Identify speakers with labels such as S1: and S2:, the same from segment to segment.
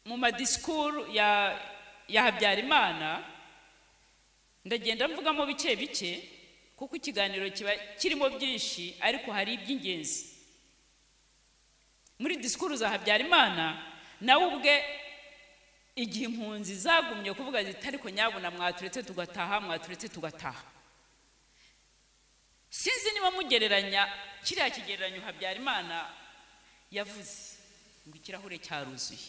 S1: mu madisikuru ya ya habyarimana ndagenda mvugamo bike bike kuko ikiganiro kiba kirimo byinshi ariko hari iby'ingenzi muri disikuru za habyarimana nawe ubwe igihe impunzi zagumye kuvuga ziti ariko nyabuna mwaturetse tugataha mwaturetse tugataha sinzi niba mugereranya kiriya kigereranyo habyarimana yavuze ngo ikirahure cyaruzuye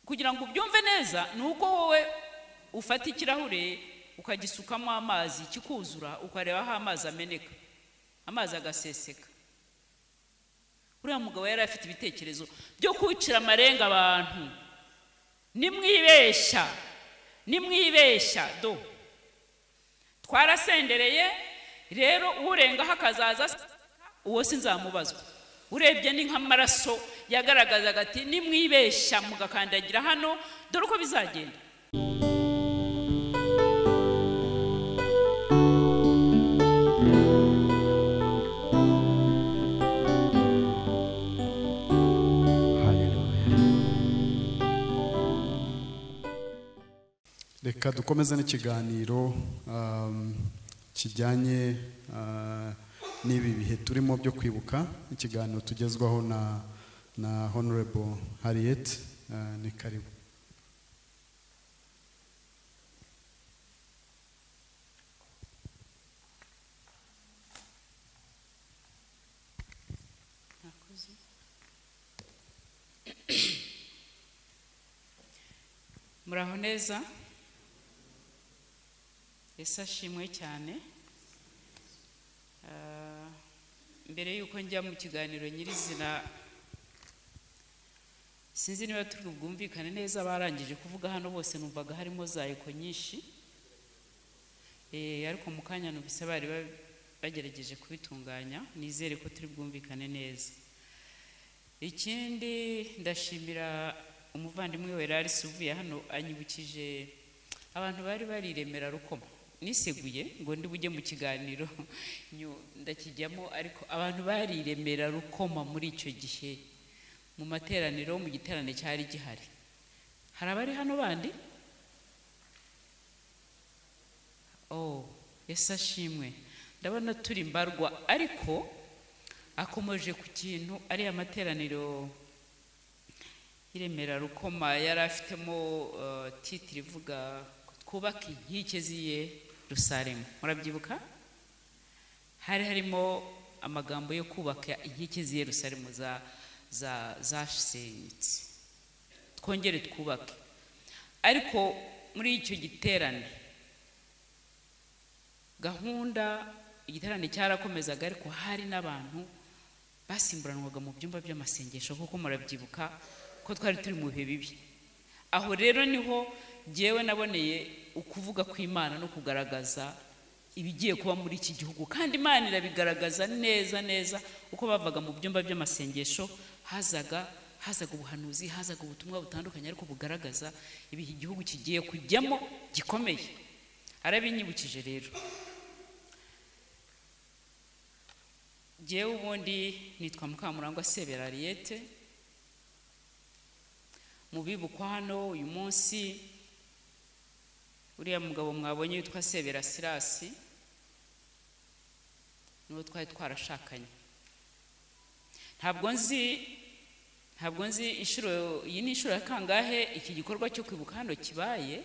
S1: kugira ngo ubyumve neza ni uko wowe ufata ikirahure ukagisukamo amazi kikuzura ukareba aho amazi ameneka amazi agaseseka uriya mugabo yari afite ibitekerezo byo kwicira amarenga abantu nimwibeshya nimwibeshya do twarasendereye rero urengaho akazaza uwo sinzamubazwa urebye ni nk'amaraso yagaragazaga ati nimwibeshya mugakandagira hano dore uko bizagenda
S2: reka dukomeze n'ikiganiro kijyanye n'ibi bihe turimo byo kwibuka ikiganiro tugezwaho na na honorable harriet ni karibu
S1: muraho neza ese ashimwe cyane mbere y'uko njya mu kiganiro nyirizina sinzi niba turi bwumvikane neza abarangije kuvuga hano bose numvaga harimo za eko nyinshi ariko mu kanya numvise bari bagerageje kubitunganya nizere ko turi bwumvikane neza ikindi ndashimira umuvandimwe we rari uvuye hano anyibukije abantu bari bari iremera rukoma niseguye ngo ndi bujye mu kiganiro ndakijyamo ariko abantu bari iremera rukoma muri icyo gihe mu materaniro mu giterane cyari gihari hari abari hano bandi oh ese ashimwe ndabona turi mbarwa ariko akomeje ku kintu ariya materaniro iremera rukoma yari afitemo titire ivuga twubaka inkike ziye rusaremu murabyibuka hari harimo amagambo yo kubaka inkike ziye rusaremu za za zasenyutse twongere twubake ariko muri icyo giterane gahunda igiterane cyarakomezaga ariko hari n'abantu basimburanwaga mu byumba by'amasengesho kuko murabyibuka ko twari turi mu bihe bibi aho rero niho ngewe naboneye ukuvuga kw'imana no kugaragaza ibigiye kuba muri iki gihugu kandi imana irabigaragaza neza neza uko bavaga mu byumba by'amasengesho hazaga hazaga ubuhanuzi hazaga ubutumwa butandukanye ariko bugaragaza ibihe igihugu kigiye kujyamo gikomeye arabinyibukije rero ngewe ubundi nitwa mukamurangwa sebera ariyete mubibukwa hano uyu munsi uriya mugabo mwabonye witwa sebera sirasi niwo twari twarashakanye ntabwo nzi ntabwo nzi inshuro iyi ni inshuro ya kangahe iki gikorwa cyo kwibuka hano kibaye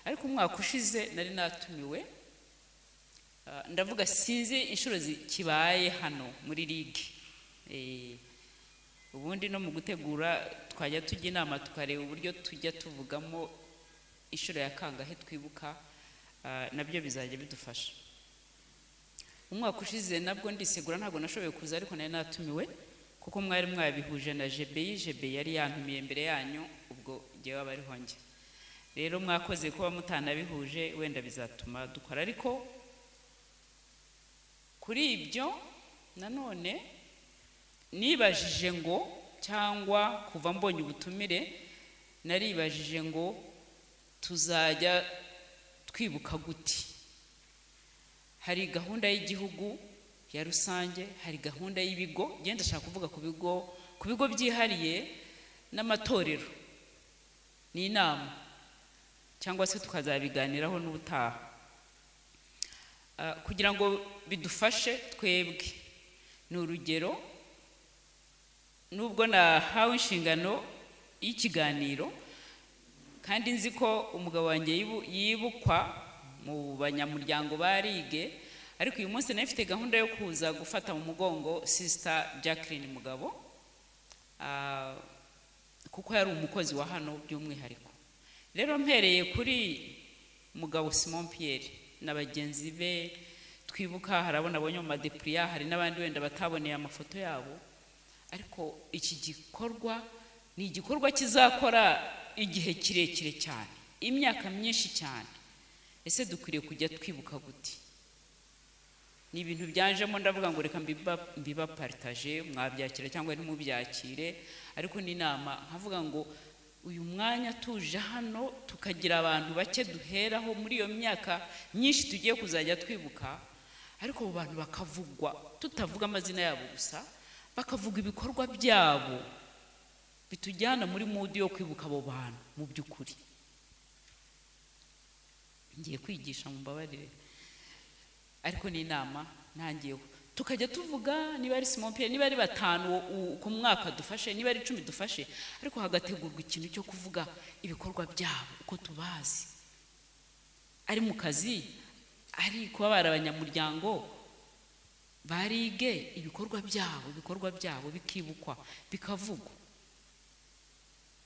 S1: ariko umwaka ushize nari natumiwe ndavuga sinzi inshuro kibaye hano muri ligue ubundi no mu gutegura twajya tujya inama tukareba uburyo tujya tuvugamo inshuro ya kangahe twibuka nabyo bizajya bidufasha umwaka ushize nabwo ndisegura ntabwo nashoboye kuza ariko nari natumiwe kuko mwari mwabihuje na jebeyi jebeyi yari yantumiye mbere yanyu ubwo ngewe aba ariho njye rero mwakoze kuba mutanabihuje wenda bizatuma dukora ariko kuri ibyo nanone nibajije ngo cyangwa kuva mbonye ubutumire naribajije ngo tuzajya twibuka guti hari gahunda y'igihugu ya rusange hari gahunda y'ibigo genda ashaka kuvuga ku bigo ku bigo byihariye n'amatorero ni inama cyangwa se tukazabiganiraho n'ubutaha Ah, kugira ngo bidufashe twebwe ni urugero nubwo nahawe inshingano y'ikiganiro kandi nzi ko umugabo wanjye yibu- yibukwa mu banyamuryango ba rige ariko uyu munsi nari mfite gahunda yo kuza gufata mu mugongo sisita jacqueline mugabo ah, kuko yari umukozi wa hano by'umwihariko rero mpereye kuri mugabo simon pierre na bagenzi be twibuka hari abo nabonye mu madepuriya hari n'abandi wenda bataboneye amafoto yabo ariko iki gikorwa ni igikorwa kizakora igihe kirekire cyane imyaka myinshi cyane ese dukwiriye kujya twibuka gute ni ibintu byanjemo ndavuga ngo reka mbiba- mbibaparitaje mwabyakira cyangwa ntimubyakire ariko ni inama nkavuga ngo uyu mwanya tuje hano tukagira abantu bake duheraho muri iyo myaka myinshi tugiye kuzajya twibuka ariko abo bantu bakavugwa tutavuga amazina yabo gusa bakavuga ibikorwa byabo bitujyana muri mudi yo kwibuka abo bantu mu by'ukuri ngiye kwigisha mumbabarire ariko ni inama ntangiyeho tukajya tuvuga niba ari simon pierre niba ari batanu u- u- ku mwaka dufashe niba ari icumi dufashe ariko hagategurwa ikintu cyo kuvuga ibikorwa byabo uko tubazi ari mu kazi ari kuba bari abanyamuryango barige ibikorwa byabo ibikorwa byabo bikibukwa bikavugwa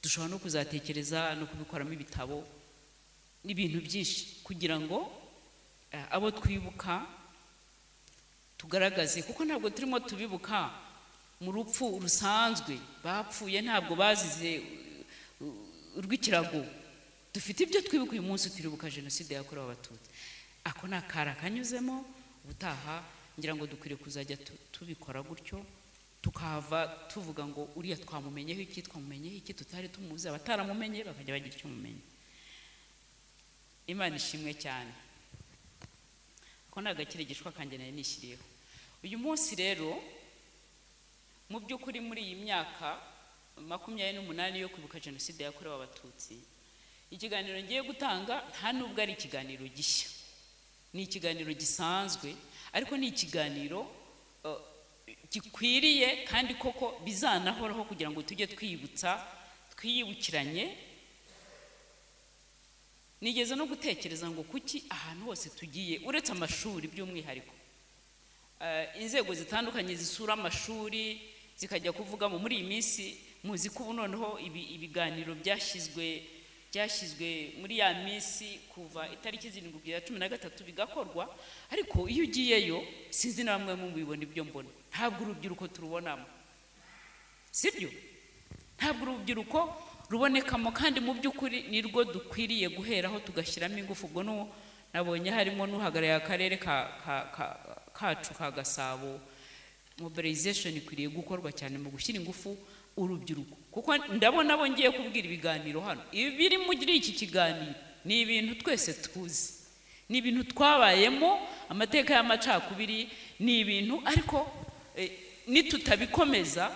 S1: dushobora no kuzatekereza no kubikoramo ibitabo n'ibintu byinshi kugira ngo eh, abo twibuka tugaragaze kuko ntabwo turimo tubibuka mu rupfu rusanzwe bapfuye ntabwo bazize uh, uh, urw'ikirago dufite ibyo twibuka uyu munsi turibuka jenoside yakorewe abatutsi ako ni akara kanyuzemo ubutaha ngira ngo dukwiriye kuzajya tu- tubikora gutyo tukahava tuvuga ngo uriya twamumenyeho iki twamumenyeho iki tutari tumuzi abataramumenye bakajya bagira icyo mumenya imana ishimwe cyane ko ni agakirigishwa kanjye nari nishyiriyeho uyu munsi rero mu by'ukuri muri iyi myaka makumyabiri n'umunani yo kwibuka jenoside yakorewe abatutsi ikiganiro ngiye gutanga nta nubwo ari ikiganiro gishya ni ikiganiro gisanzwe ariko ni ikiganiro eh, gikwiriye kandi koko bizanahoraho kugira ngo tujye twibutsa twiyibukiranye nigeze no gutekereza ngo kuki ahantu hose tugiye uretse amashuri by'umwihariko Eh, inzego zitandukanye zisura amashuri zikajya kuvuga mu muri iyi minsi muzi ko ubu noneho ibi- ibiganiro byashyizwe byashyizwe muri ya minsi kuva itariki zirindwi kugera cumi na gatatu bigakorwa ariko iyo ugiyeyo sinzi na bamwe mubibona ibyo mbona ntabwo urubyiruko turubonamo sibyo ntabwo urubyiruko rubonekamo kandi mu by'ukuri ni rwo dukwiriye guheraho tugashyiramo ingufu ubwo n'uwo nabonye harimo n'uhagarariye akarere ka- ka- ka- kacu ka gasabo mobilization ikwiriye gukorwa cyane mu gushyira ingufu urubyiruko kuko ndabona abo ngiye kubwira ibiganiro hano ibiri muri iki kiganiro ni ibintu twese tuzi ni ibintu twabayemo amateka y'amacakubiri ni ibintu ariko eh, nitutabikomeza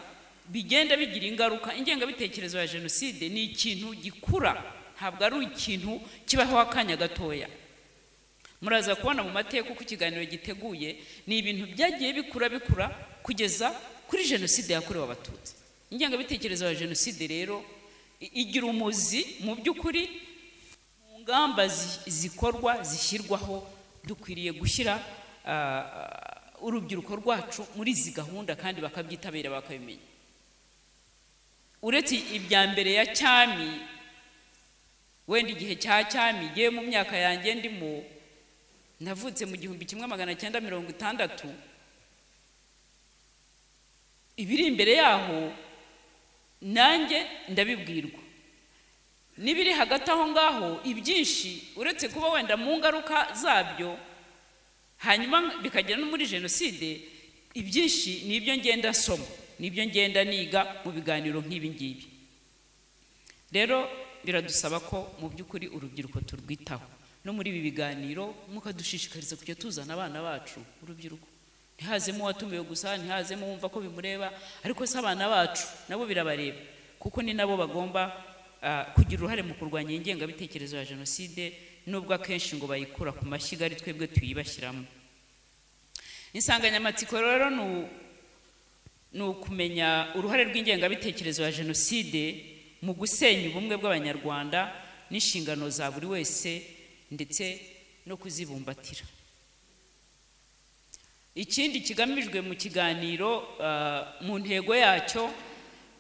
S1: bigenda bigira ingaruka ingengabitekerezo ya jenoside ni ikintu gikura ntabwo ari ikintu kibaho akanya gatoya muraza kubona mu mateka uko ikiganiro giteguye ni ibintu byagiye bikura bikura kugeza kuri jenoside yakorewe abatutsi ingengabitekerezo ya jenoside rero i- igira umuzi mu by'ukuri mu ngamba zi- zikorwa zishyirwaho dukwiriye gushyira ah, urubyiruko rwacu muri izi gahunda kandi bakabyitabira bakabimenya uretse ibya mbere ya cyami wenda igihe cya cyami ngewe mu myaka yanjye ndimo navutse mu gihumbi kimwe magana cyenda mirongo itandatu ibiri imbere yaho nanjye ndabibwirwa n'ibiri hagati aho ngaho ibyinshi uretse kuba wenda mu ngaruka zabyo hanyuma bikagera no muri jenoside ibyinshi ni ibyo ngenda soma ni ibyo ngenda niga mu biganiro nk'ibi ngibi rero biradusaba ko mu by'ukuri urubyiruko turwitaho no muri ibi biganiro mukadushishikariza kujya tuzana abana bacu urubyiruko ntihazemo uwatumiwe gusa ntihazemo wumva ko bimureba ariko se abana bacu nabo birabareba kuko ni nabo bagomba ah, kugira uruhare mu kurwanya iyi ngengabitekerezo ya jenoside nubwo akenshi ngo bayikura ku mashyiga ari twebwe tuyibashyiramo insanganyamatsiko rero ni u- ni ukumenya uruhare rw'ingengabitekerezo ya jenoside mu gusenya ubumwe bw'abanyarwanda n'inshingano za buri wese ndetse no kuzibumbatira ikindi kigamijwe mu kiganiro ah, mu ntego yacyo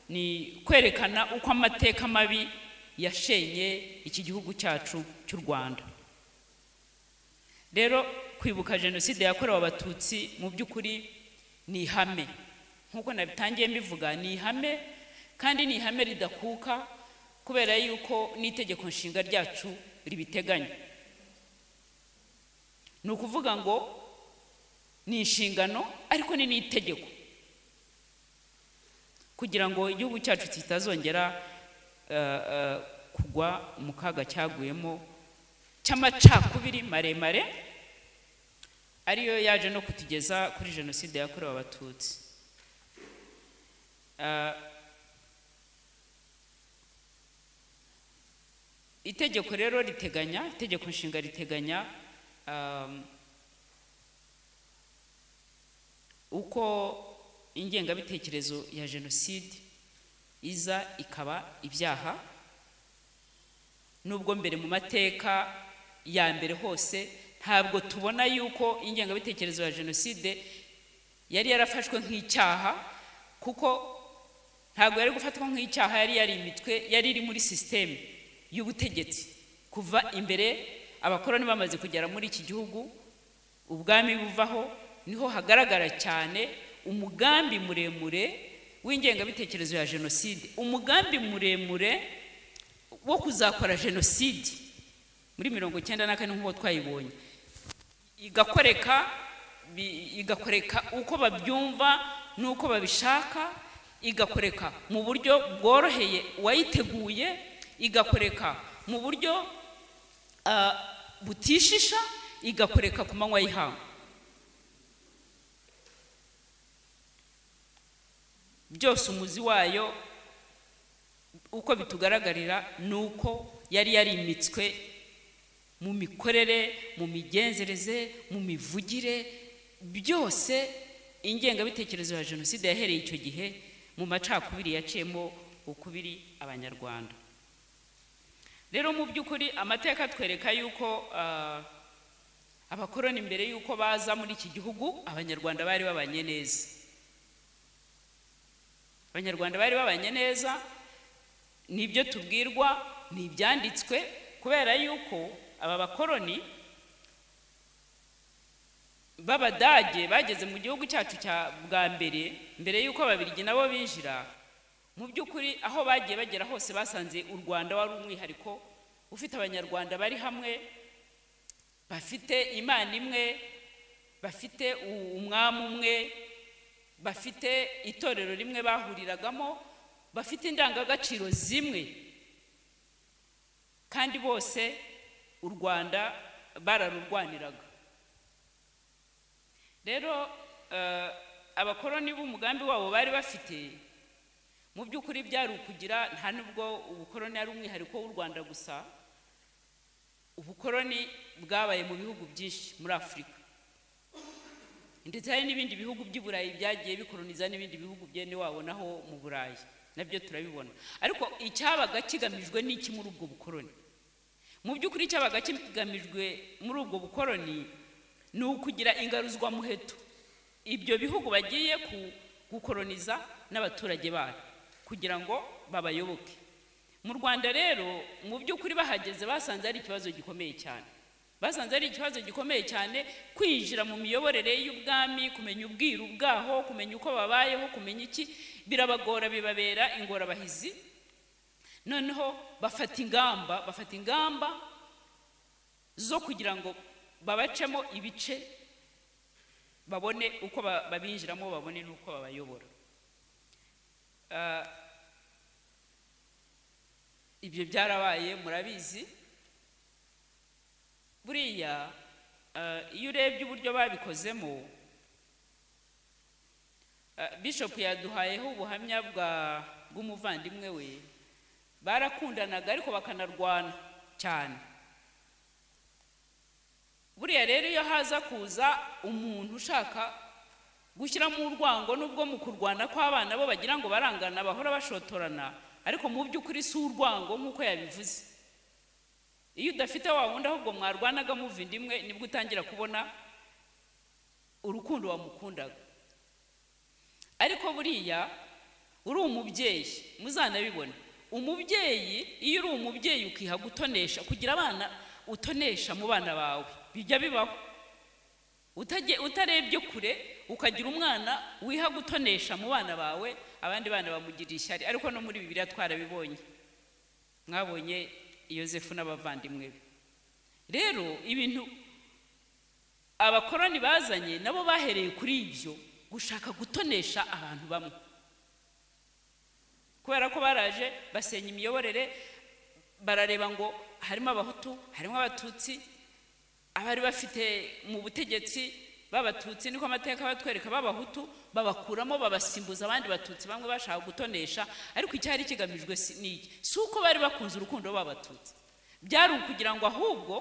S1: ni kwerekana uko amateka mabi yashenye iki gihugu cyacu cy'u rwanda rero kwibuka jenoside yakorewe abatutsi mu by'ukuri ni ihame nk'uko nabitangiye mbivuga ni ihame kandi ni ihame ridakuka kubera yuko n'itegeko nshinga ryacu ribiteganya ni ukuvuga ngo ni inshingano ariko ni n'itegeko kugira ngo igihugu cyacu kitazongera eh, eh, kugwa mu kaga cyaguyemo cy'amacakubiri maremare ariyo yaje no kutugeza kuri jenoside yakorewe abatutsi Eh, itegeko rero riteganya itegeko nshinga riteganya um, uko ingengabitekerezo ya jenoside iza ikaba ibyaha nubwo mbere mu mateka ya mbere hose ntabwo tubona yuko ingengabitekerezo ya jenoside yari yarafashwe nk'icyaha kuko ntabwo yari gufatwa nk'icyaha yari yari imitwe yari iri muri sisiteme y'ubutegetsi kuva imbere abakoroni bamaze kugera muri iki gihugu ubwami buvaho niho hagaragara cyane umugambi muremure w'ingengabitekerezo ya jenoside umugambi muremure wo kuzakora jenoside muri mirongo icyenda na kane nk'uko twayibonye igakoreka bi- igakoreka uko babyumva n'uko babishaka igakoreka mu buryo bworoheye uwayiteguye igakoreka mu buryo ah, butishisha igakoreka ku manywa y'ihangu byose umuzi wayo uko bitugaragarira ni uko yari yarimitswe mu mikorere mu migenzereze mu mivugire byose ingengabitekerezo ya jenoside yahereye icyo gihe mu macakubiri yaciyemo ukubiri abanyarwanda rero mu by'ukuri amateka atwereka yuko ah, abakoroni mbere y'uko baza muri iki gihugu abanyarwanda bari babanye neza abanyarwanda bari babanye neza nibyo tubwirwa ni ibyanditswe kubera yuko aba bakoroni b'abadage bageze mu gihugu cyacu cya bwa mbere mbere y'uko ababirigi nabo binjira mu by'ukuri aho bagiye bagera hose basanze u rwanda wari umwihariko ufite abanyarwanda bari hamwe bafite imana imwe bafite u- umwami umwe bafite itorero rimwe bahuriragamo bafite indangagaciro zimwe kandi bose u rwanda bararurwaniraga rero eh, abakoroni b'umugambi wabo bari bafite mu by'ukuri byari ukugira nta nubwo ubukoroni ari umwihariko w'u rwanda gusa ubukoroni bwabaye mu bihugu byinshi muri afurika ndetse hari n'ibindi bihugu by'i burayi byagiye bikoroniza n'ibindi bihugu byene wabo naho mu burayi nabyo turabibona ariko icyabaga kigamijwe n'iki muri ubwo bukoroni mu by'ukuri icyabaga kigamijwe muri ubwo bukoroni ni ukugira ingaruzwamuheto ibyo bihugu bagiye ku- gukoroniza n'abaturage babo kugira ngo babayoboke mu rwanda rero mu by'ukuri bahageze basanze ari ikibazo gikomeye cyane basanze ari ikibazo gikomeye cyane kwinjira mu miyoborere y'ubwami kumenya ubwiru bwaho kumenya uko babayeho kumenya iki birabagora bibabera ingorabahizi noneho bafata ingamba bafata ingamba zo kugira ngo babacemo ibice babone uko ba- babinjiramo babone n'uko babayobora Ah, ibyo byarabaye murabizi buriya eh, iyo urebye uburyo babikozemo Ah, bishop yaduhayeho ubuhamya bwa bw'umuvandimwe we barakundanaga ariko bakanarwana cyane buriya rero iyo haza kuza umuntu ushaka gushyiramo urwango nubwo mu kurwana kw'abana bo bagira ngo barangana bahora bashotorana ariko mu by'ukuri si urwango nk'uko yabivuze iyo udafite wa wundi ahubwo mwarwanaga muvindi imwe nibwo utangira kubona urukundo wamukundaga ariko buriya uri umubyeyi muzanabibona umubyeyi iyo uri umubyeyi ukiha gutonesha kugira abana utonesha mu bana bawe bijya bibaho Utage- utarebye kure ukagira umwana wiha gutonesha mu bana bawe abandi bana bamugirira ishyari ariko no muri bibiriya twarabibonye mwabonye yosefu n'abavandimwe be rero ibintu abakoroni bazanye nabo bahereye kuri ibyo gushaka gutonesha abantu bamwe kubera ko baraje basenya imiyoborere barareba ngo harimo abahutu harimo abatutsi abari bafite mu butegetsi b'abatutsi niko amateka batwereka b'abahutu babakuramo babasimbuza abandi batutsi bamwe bashaka gutonesha ariko icyari kigamijwe si- ni iki si uko bari bakunze urukundo b'abatutsi byari ukugira ngo ahubwo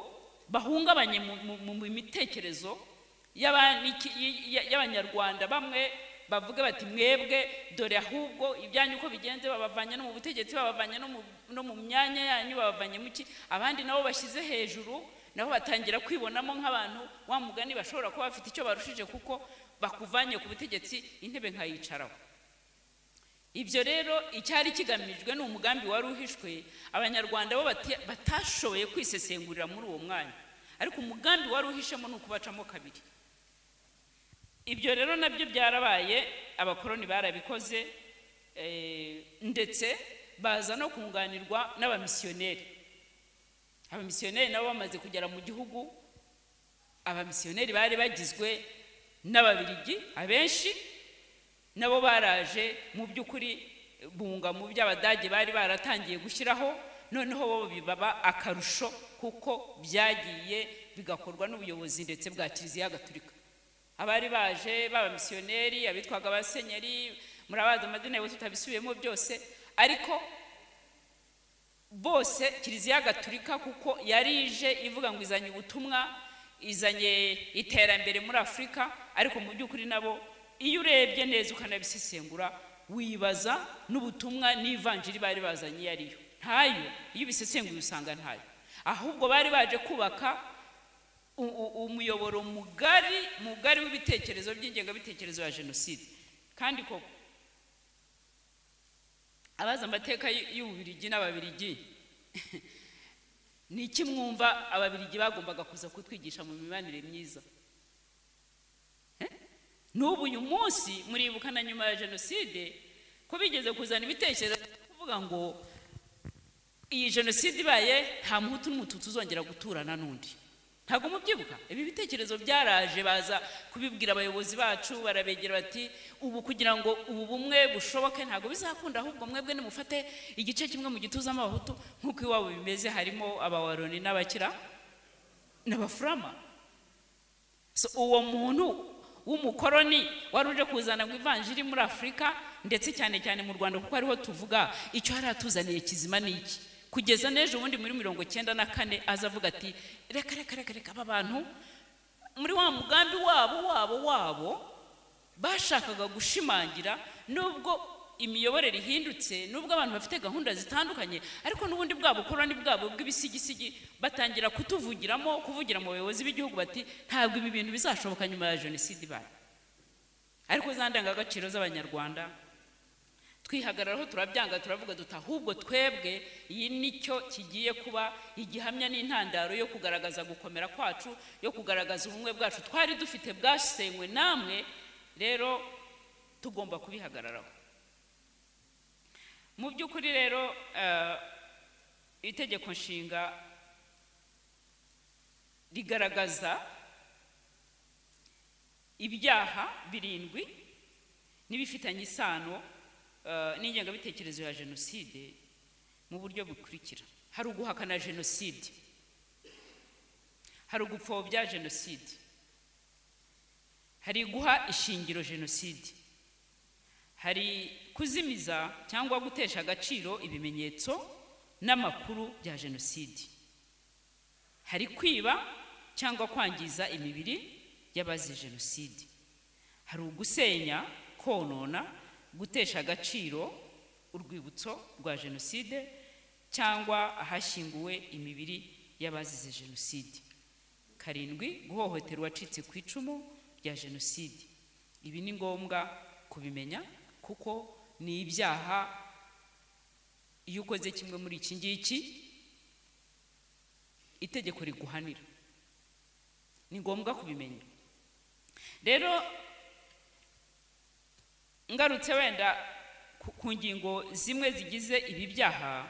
S1: bahungabanye mu- mu- mu mu mitekerezo y'aba- n'iki- y- y- y'abanyarwanda bamwe bavuga bati mwebwe dore ahubwo ibyanyu uko bigenze babavanye no mu butegetsi babavanye no mu- no mu myanya yanyu babavanye mu ki abandi nabo bashyize hejuru nabo batangira kwibonamo nk'abantu wa mugani bashobora kuba bafite icyo barushije kuko bakuvanye ku butegetsi intebe nkayicaraho ibyo rero icyari kigamijwe ni umugambi wari uhishwe abanyarwanda bo bati- batashoboye kwisesengurira muri uwo mwanya ariko umugambi wari uhishemo ni ukubacamo kabiri ibyo rero nabyo byarabaye abakoroni barabikoze eh, ndetse baza no kunganirwa n'abamisiyoneri abamisiyoneri nabo bamaze kugera mu gihugu abamisiyoneri bari bagizwe n'ababirigi abenshi nabo baraje mu by'ukuri bunga mu by'abadage bari baratangiye gushyiraho noneho bo bibaba akarusho kuko byagiye bigakorwa n'ubuyobozi ndetse bwa kiliziya gaturika abari baje b'abamisiyoneri abitwaga abasenyeri murabazi amazina yabo tutabisubiyemo byose ariko bose kiliziya gaturika kuko yari ije ivuga ngo izanye ubutumwa izanye iterambere muri afurika ariko mu by'ukuri nabo iyo urebye neza ukanabisesengura wibaza n'ubutumwa n'ivanjiri bari bazanye iyo ariyo ntayo iyo ubisesenguye usanga ntayo ahubwo bari baje kubaka u- u- umuyoboro mugari mugari w'ibitekerezo by'ingengabitekerezo ya jenoside kandi koko abazi amateka y'u- y'ububirigi n'ababirigi ni iki mwumva ababirigi bagombaga kuza kutwigisha mu mibanire myiza Eh? n'ubu uyu munsi muribuka na nyuma ya jenoside ko bigeze kuzana ibitekerezo byo kuvuga ngo iyi jenoside ibaye nta muhutu n'umututu uzongera guturana n'undi ntabwo mubyibuka ibi bitekerezo byaraje baza kubibwira abayobozi bacu barabegera bati ubu kugira ngo ubu bumwe bushoboke ntabwo bizakunda ahubwo mwebwe nimufate igice kimwe mu gituzamo abahutu nk'uko iwabo bimeze harimo abawaroni n'abakira n'abafurama so uwo muntu w'umukoroni wari uje kuzana ngo ivanjiri muri afurika ndetse cyane cyane mu rwanda kuko ariho tuvuga icyo yari atuzaniye kizima ni iki kugeza n'ejo ubundi muri mirongo cyenda na kane aza avuga ati reka reka reka reka aba bantu muri wa mugambi wabo wabo wabo bashakaga gushimangira nubwo imiyoborere ihindutse nubwo abantu bafite gahunda zitandukanye ariko n'ubundi bwabo ukoroni bwabo bw'ibisigisigi batangira kutuvugiramo kuvugira mu bayobozi b'igihugu bati ntabwo ibi bintu bizashoboka nyuma ya jenoside ibaye ariko za ndangagaciro z'abanyarwanda twihagararaho turabyanga turavuga duta ahubwo twebwe iyi nicyo kigiye kuba igihamya n'intandaro yo kugaragaza gukomera kwacu yo kugaragaza ubumwe bwacu twari dufite bwasenywe namwe rero tugomba kubihagararaho mu by'ukuri rero eh, itegeko nshinga rigaragaza ibyaha birindwi n'ibifitanye isano eh, n'ingengabitekerezo ya jenoside mu buryo bukurikira hari uguhakana jenoside hari ugupfobya jenoside hari guha ishingiro jenoside hari kuzimiza cyangwa gutesha agaciro ibimenyetso n'amakuru bya jenoside hari kwiba cyangwa kwangiza imibiri y'abazize jenoside hari ugusenya konona gutesha agaciro urwibutso rwa jenoside cyangwa ahashyinguwe imibiri y'abazize jenoside karindwi guhohotera uwacitse ku icumu rya jenoside ibi ni ngombwa kubimenya kuko ni ibyaha iyo ukoze kimwe muri iki ngiki itegeko riguhanira ni ngombwa kubimenya rero ngarutse wenda ku- ku ngingo zimwe zigize ibi byaha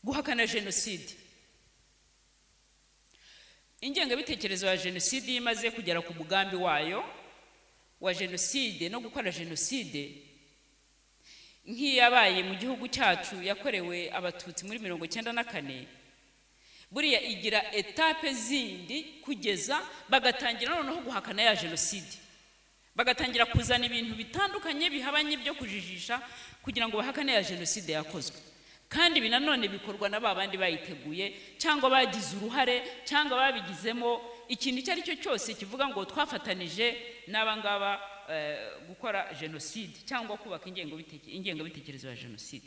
S1: guhakana jenoside ingengabitekerezo ya jenoside iyo imaze kugera ku mugambi wayo wa jenoside no gukora jenoside nk'iyabaye mu gihugu cyacu yakorewe abatutsi muri mirongo icyenda na kane buriya igira etape zindi kugeza bagatangira noneho guhakana ya jenoside bagatangira kuzana ibintu bitandukanye bihabanye byo kujijisha kugira ngo bahakane ya jenoside yakozwe kandi ibi nanone bikorwa na ba bandi bayiteguye cyangwa bagize uruhare cyangwa babigizemo ikintu icyo ari cyo cyose kivuga ngo twafatanije n'aba ngaba eh, gukora jenoside cyangwa kubaka ingengabiteke- ingengabitekerezo ya jenoside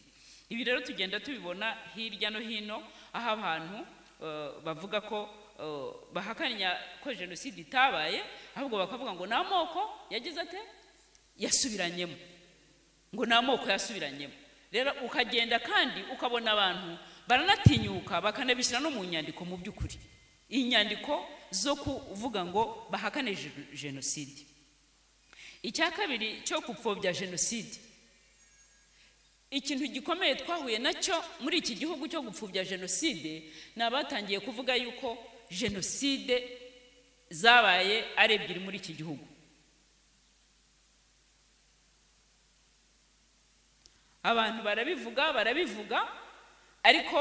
S1: ibi rero tugenda tubibona hirya no hino aho abantu eh, bavuga ko eh, bahakanya ko jenoside itabaye ahubwo bakavuga ngo ni amoko yagize ate yasubiranyemo ngo ni amoko yasubiranyemo rero ukagenda kandi ukabona abantu baranatinyuka bakanabishyira no mu nyandiko mu by'ukuri inyandiko zo kuvuga ngo bahakane je- jenoside icya kabiri cyo gupfobya jenoside ikintu gikomeye twahuye nacyo muri iki gihugu cyo gupfobya jenoside ni abatangiye kuvuga yuko jenoside zabaye ari ebyiri muri iki gihugu abantu barabivuga barabivuga ariko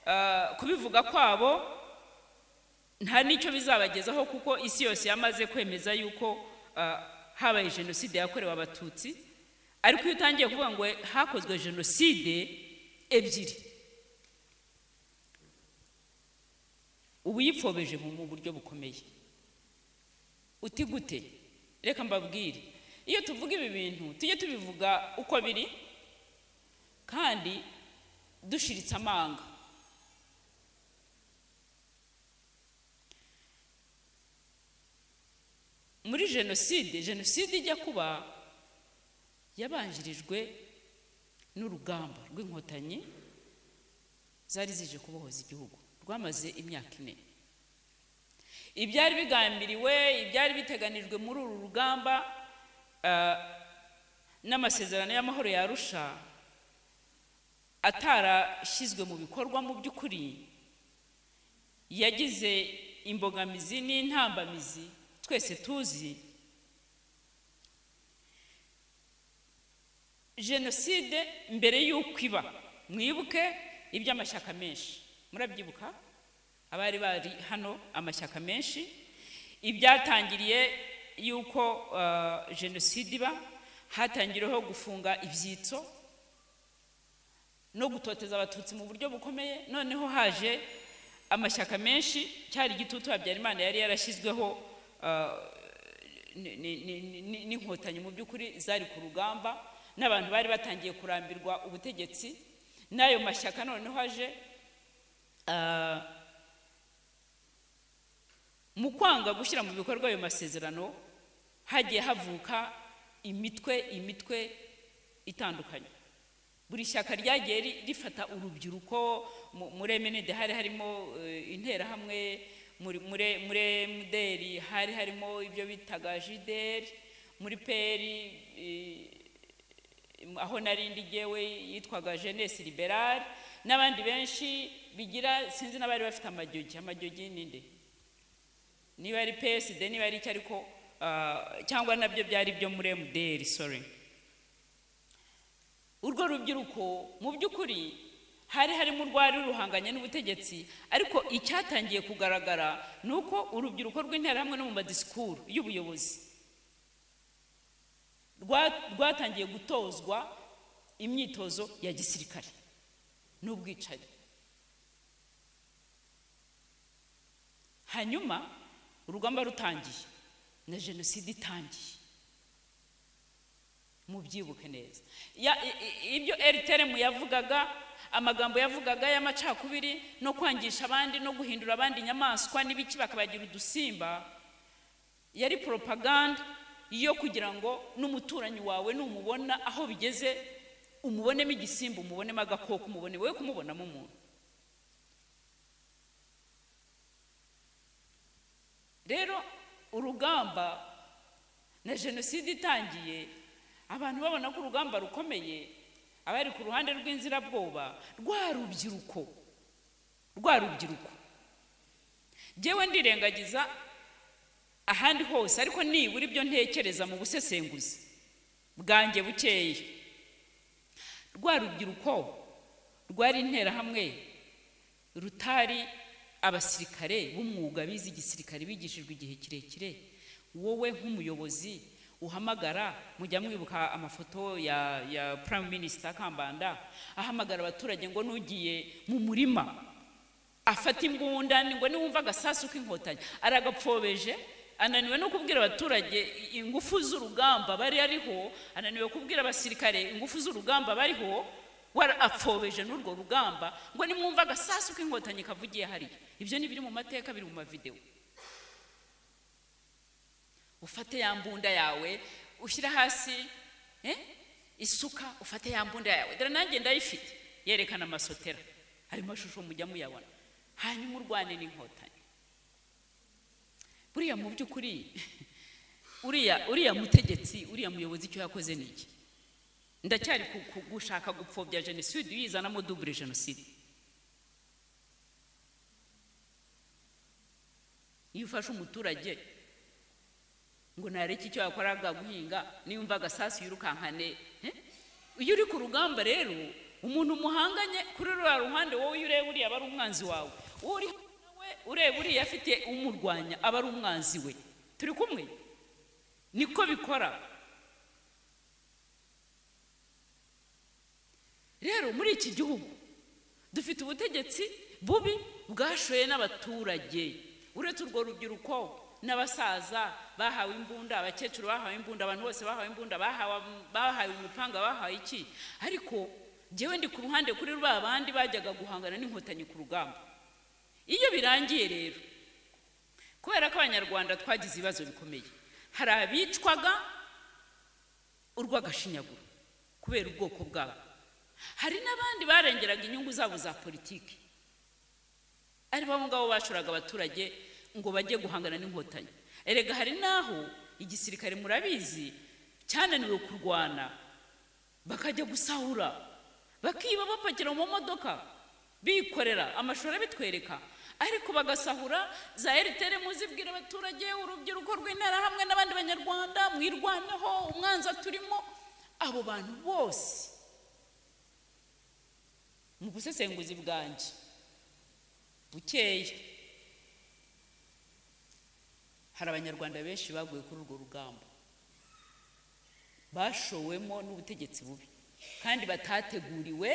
S1: ah, kubivuga kwabo nta n'icyo bizabagezaho kuko isi yose yamaze kwemeza yuko ah, habaye jenoside yakorewe abatutsi ariko iyo utangiye kuvuga ngo hakozwe jenoside ebyiri uba uyipfobeje mu mu buryo bukomeye uti gute reka mbabwire iyo tuvuga ibi bintu tujye tubivuga uko biri kandi dushiritse amanga muri jenoside jenoside ijya kuba yabanjirijwe n'urugamba rw'inkotanyi zari zije kubohoza igihugu rwamaze imyaka ine ibyari bigambiriwe ibyari biteganijwe muri uru rugamba ah, n'amasezerano y'amahoro ya arusha atarashyizwe mu bikorwa mu by'ukuri yagize imbogamizi n'intambamizi twese tuzi jenoside mbere y'uko iba mwibuke iby'amashyaka menshi murabyibuka abari bari hano amashyaka menshi ibyatangiriye y'uko ah, jenoside iba hatangiriyeho gufunga ibyitso no gutoteza abatutsi mu buryo bukomeye noneho haje amashyaka menshi cyari igitutu habyarimana yari yarashyizweho ah, ni- ni- ni- ni- ni- n'inkotanyi mu by'ukuri zari ku rugamba n'abantu bari batangiye kurambirwa ubutegetsi n'ayo mashyaka noneho aje ah, mu kwanga gushyira mu bikorwa ayo masezerano hagiye havuka imitwe imitwe itandukanye buri shyaka ryagiye ri- rifata urubyiruko mu- muri emenede hari harimo eh, interahamwe muri muri- muri emuderi hari harimo ibyo bitaga jideri muri peri eh, aho narindi gewe yitwaga jenesi liberale n'abandi benshi bigira sinzi n'abari bafite amajyogi amajyogi ninde niba ari psd niba ari icyo ariko ah, cyangwa nabyo byari ibyo muri emuderi sorry urwo rubyiruko mu by'ukuri hari harimo urwari ruhanganye n'ubutegetsi ariko icyatangiye kugaragara ni uko urubyiruko rw'interahamwe no mu madisikuru y'ubuyobozi rwa- rwatangiye gutozwa imyitozo ya gisirikare n'ubwicanyi hanyuma urugamba rutangiye na jenoside itangiye mubyibuke neza Ya- i- i- ibyo eritere yavugaga amagambo yavugaga y'amacakubiri no kwangisha abandi no guhindura abandi inyamaswa n'ibiki bakabagira udusimba yari poropaganda yo kugira ngo n'umuturanyi wawe numubona aho bigeze umubonemo igisimba umubonemo agakoko umubone wowe kumubonamo umuntu rero urugamba na jenoside itangiye abantu babona ko urugamba rukomeye abari ku ruhande rw'inzirabwoba rwa rubyiruko rwa rubyiruko njyewe ndirengagiza ahandi hose ariko nibura ibyo ntekereza mu busesenguzi bwanjye bukeya rwa rubyiruko rwari interahamwe rutari abasirikare b'umwuga bize igisirikare bigishijwe igihe kirekire wowe nk'umuyobozi uhamagara mujya mwibuka amafoto ya, ya prime minister kambanda ahamagara abaturage ngo n'ugiye mu murima afata imbunda ni- ngo niwumva agasasu k'inkotanyi aragapfobeje ananiwe no kubwira abaturage i- ingufu z'urugamba bari ariho ananiwe kubwira abasirikare ingufu z'urugamba bariho warapfobeje n'urwo rugamba ngo nimwumva agasasu k'inkotanyi kavugiye hariya ibyo ni biri mu mateka biri mu mavidewo ufate ya mbunda yawe ushyire hasi eh? isuka ufate ya mbunda yawe dore nanjye ndayifite yerekana amasotera ayo mashusho mujya muyabona hanyuma urwane n'inkotanyi buriya mu by'ukuri uriya uriya mutegetsi uriya muyobozi icyo yakoze ni iki ndacyari ku- ku- gushaka gupfobya jenoside uyizanamo dubure jenoside iyo ufashe umuturage ngo nareke icyo yakoraga guhinga niyumva agasasu yirukankane eh? iyo uri ku rugamba rero umuntu muhanganye kuri ruriya ruhande wowe iyo ureba uriya aba ari umwanzi wawe uwo uri hafi nawe ureba uriya afite umurwanya aba ari umwanzi we turi kumwe niko bikora rero muri iki gihugu dufite ubutegetsi bubi bwashoye n'abaturage uretse urwo rubyiruko n'abasaza bahawe imbunda abakecuru bahawe imbunda abantu bose bahawe imbunda bahawe bahawe umupanga bahawe iki ariko njyewe ndi ku ruhande kuri ba bandi bajyaga guhangana n'inkotanyi ku rugamba iyo birangiye rero kubera ko abanyarwanda twagize ibibazo bikomeye hari abicwaga urw'agashinyaguro kubera ubwoko bwabo hari n'abandi barengeraga inyungu zabo za politiki ari bo ngabo bashuraga abaturage ngo bajye guhangana n'inkotanyi erega hari n'aho igisirikare murabizi cyananiwe kurwana bakajya gusahura bakiba bapakira mu modoka bikorera amashuri abitwereka ariko bagasahura za eritere muzibwira abaturage urubyiruko rw'intara hamwe n'abandi banyarwanda mwirwaneho umwanzi turimo abo bantu bose mu busesenguzi bwanjye bukeya hari abanyarwanda benshi baguye kuri urwo rugamba bashowemo n'ubutegetsi bubi kandi batateguriwe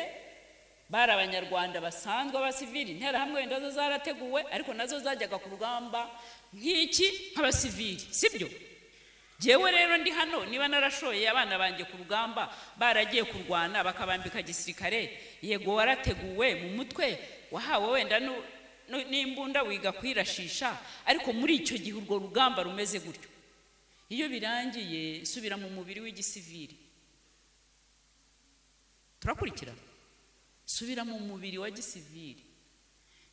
S1: bari abanyarwanda basanzwe abasivili interahamwe wenda zo zarateguwe ariko nazo zajyaga ku rugamba nk'iki nk'abasivili sibyo Jewe rero ndi hano niba narashoye abana banjye ku rugamba baragiye kurwana bakabambika gisirikare yego warateguwe mu mutwe wahawe wenda nu- nu- n'imbunda wiga kwirashisha ariko muri icyo gihe urwo rugamba rumeze gutyo iyo birangiye subira mu mubiri w'igisivili turakurikira subira mu mubiri wa gisivili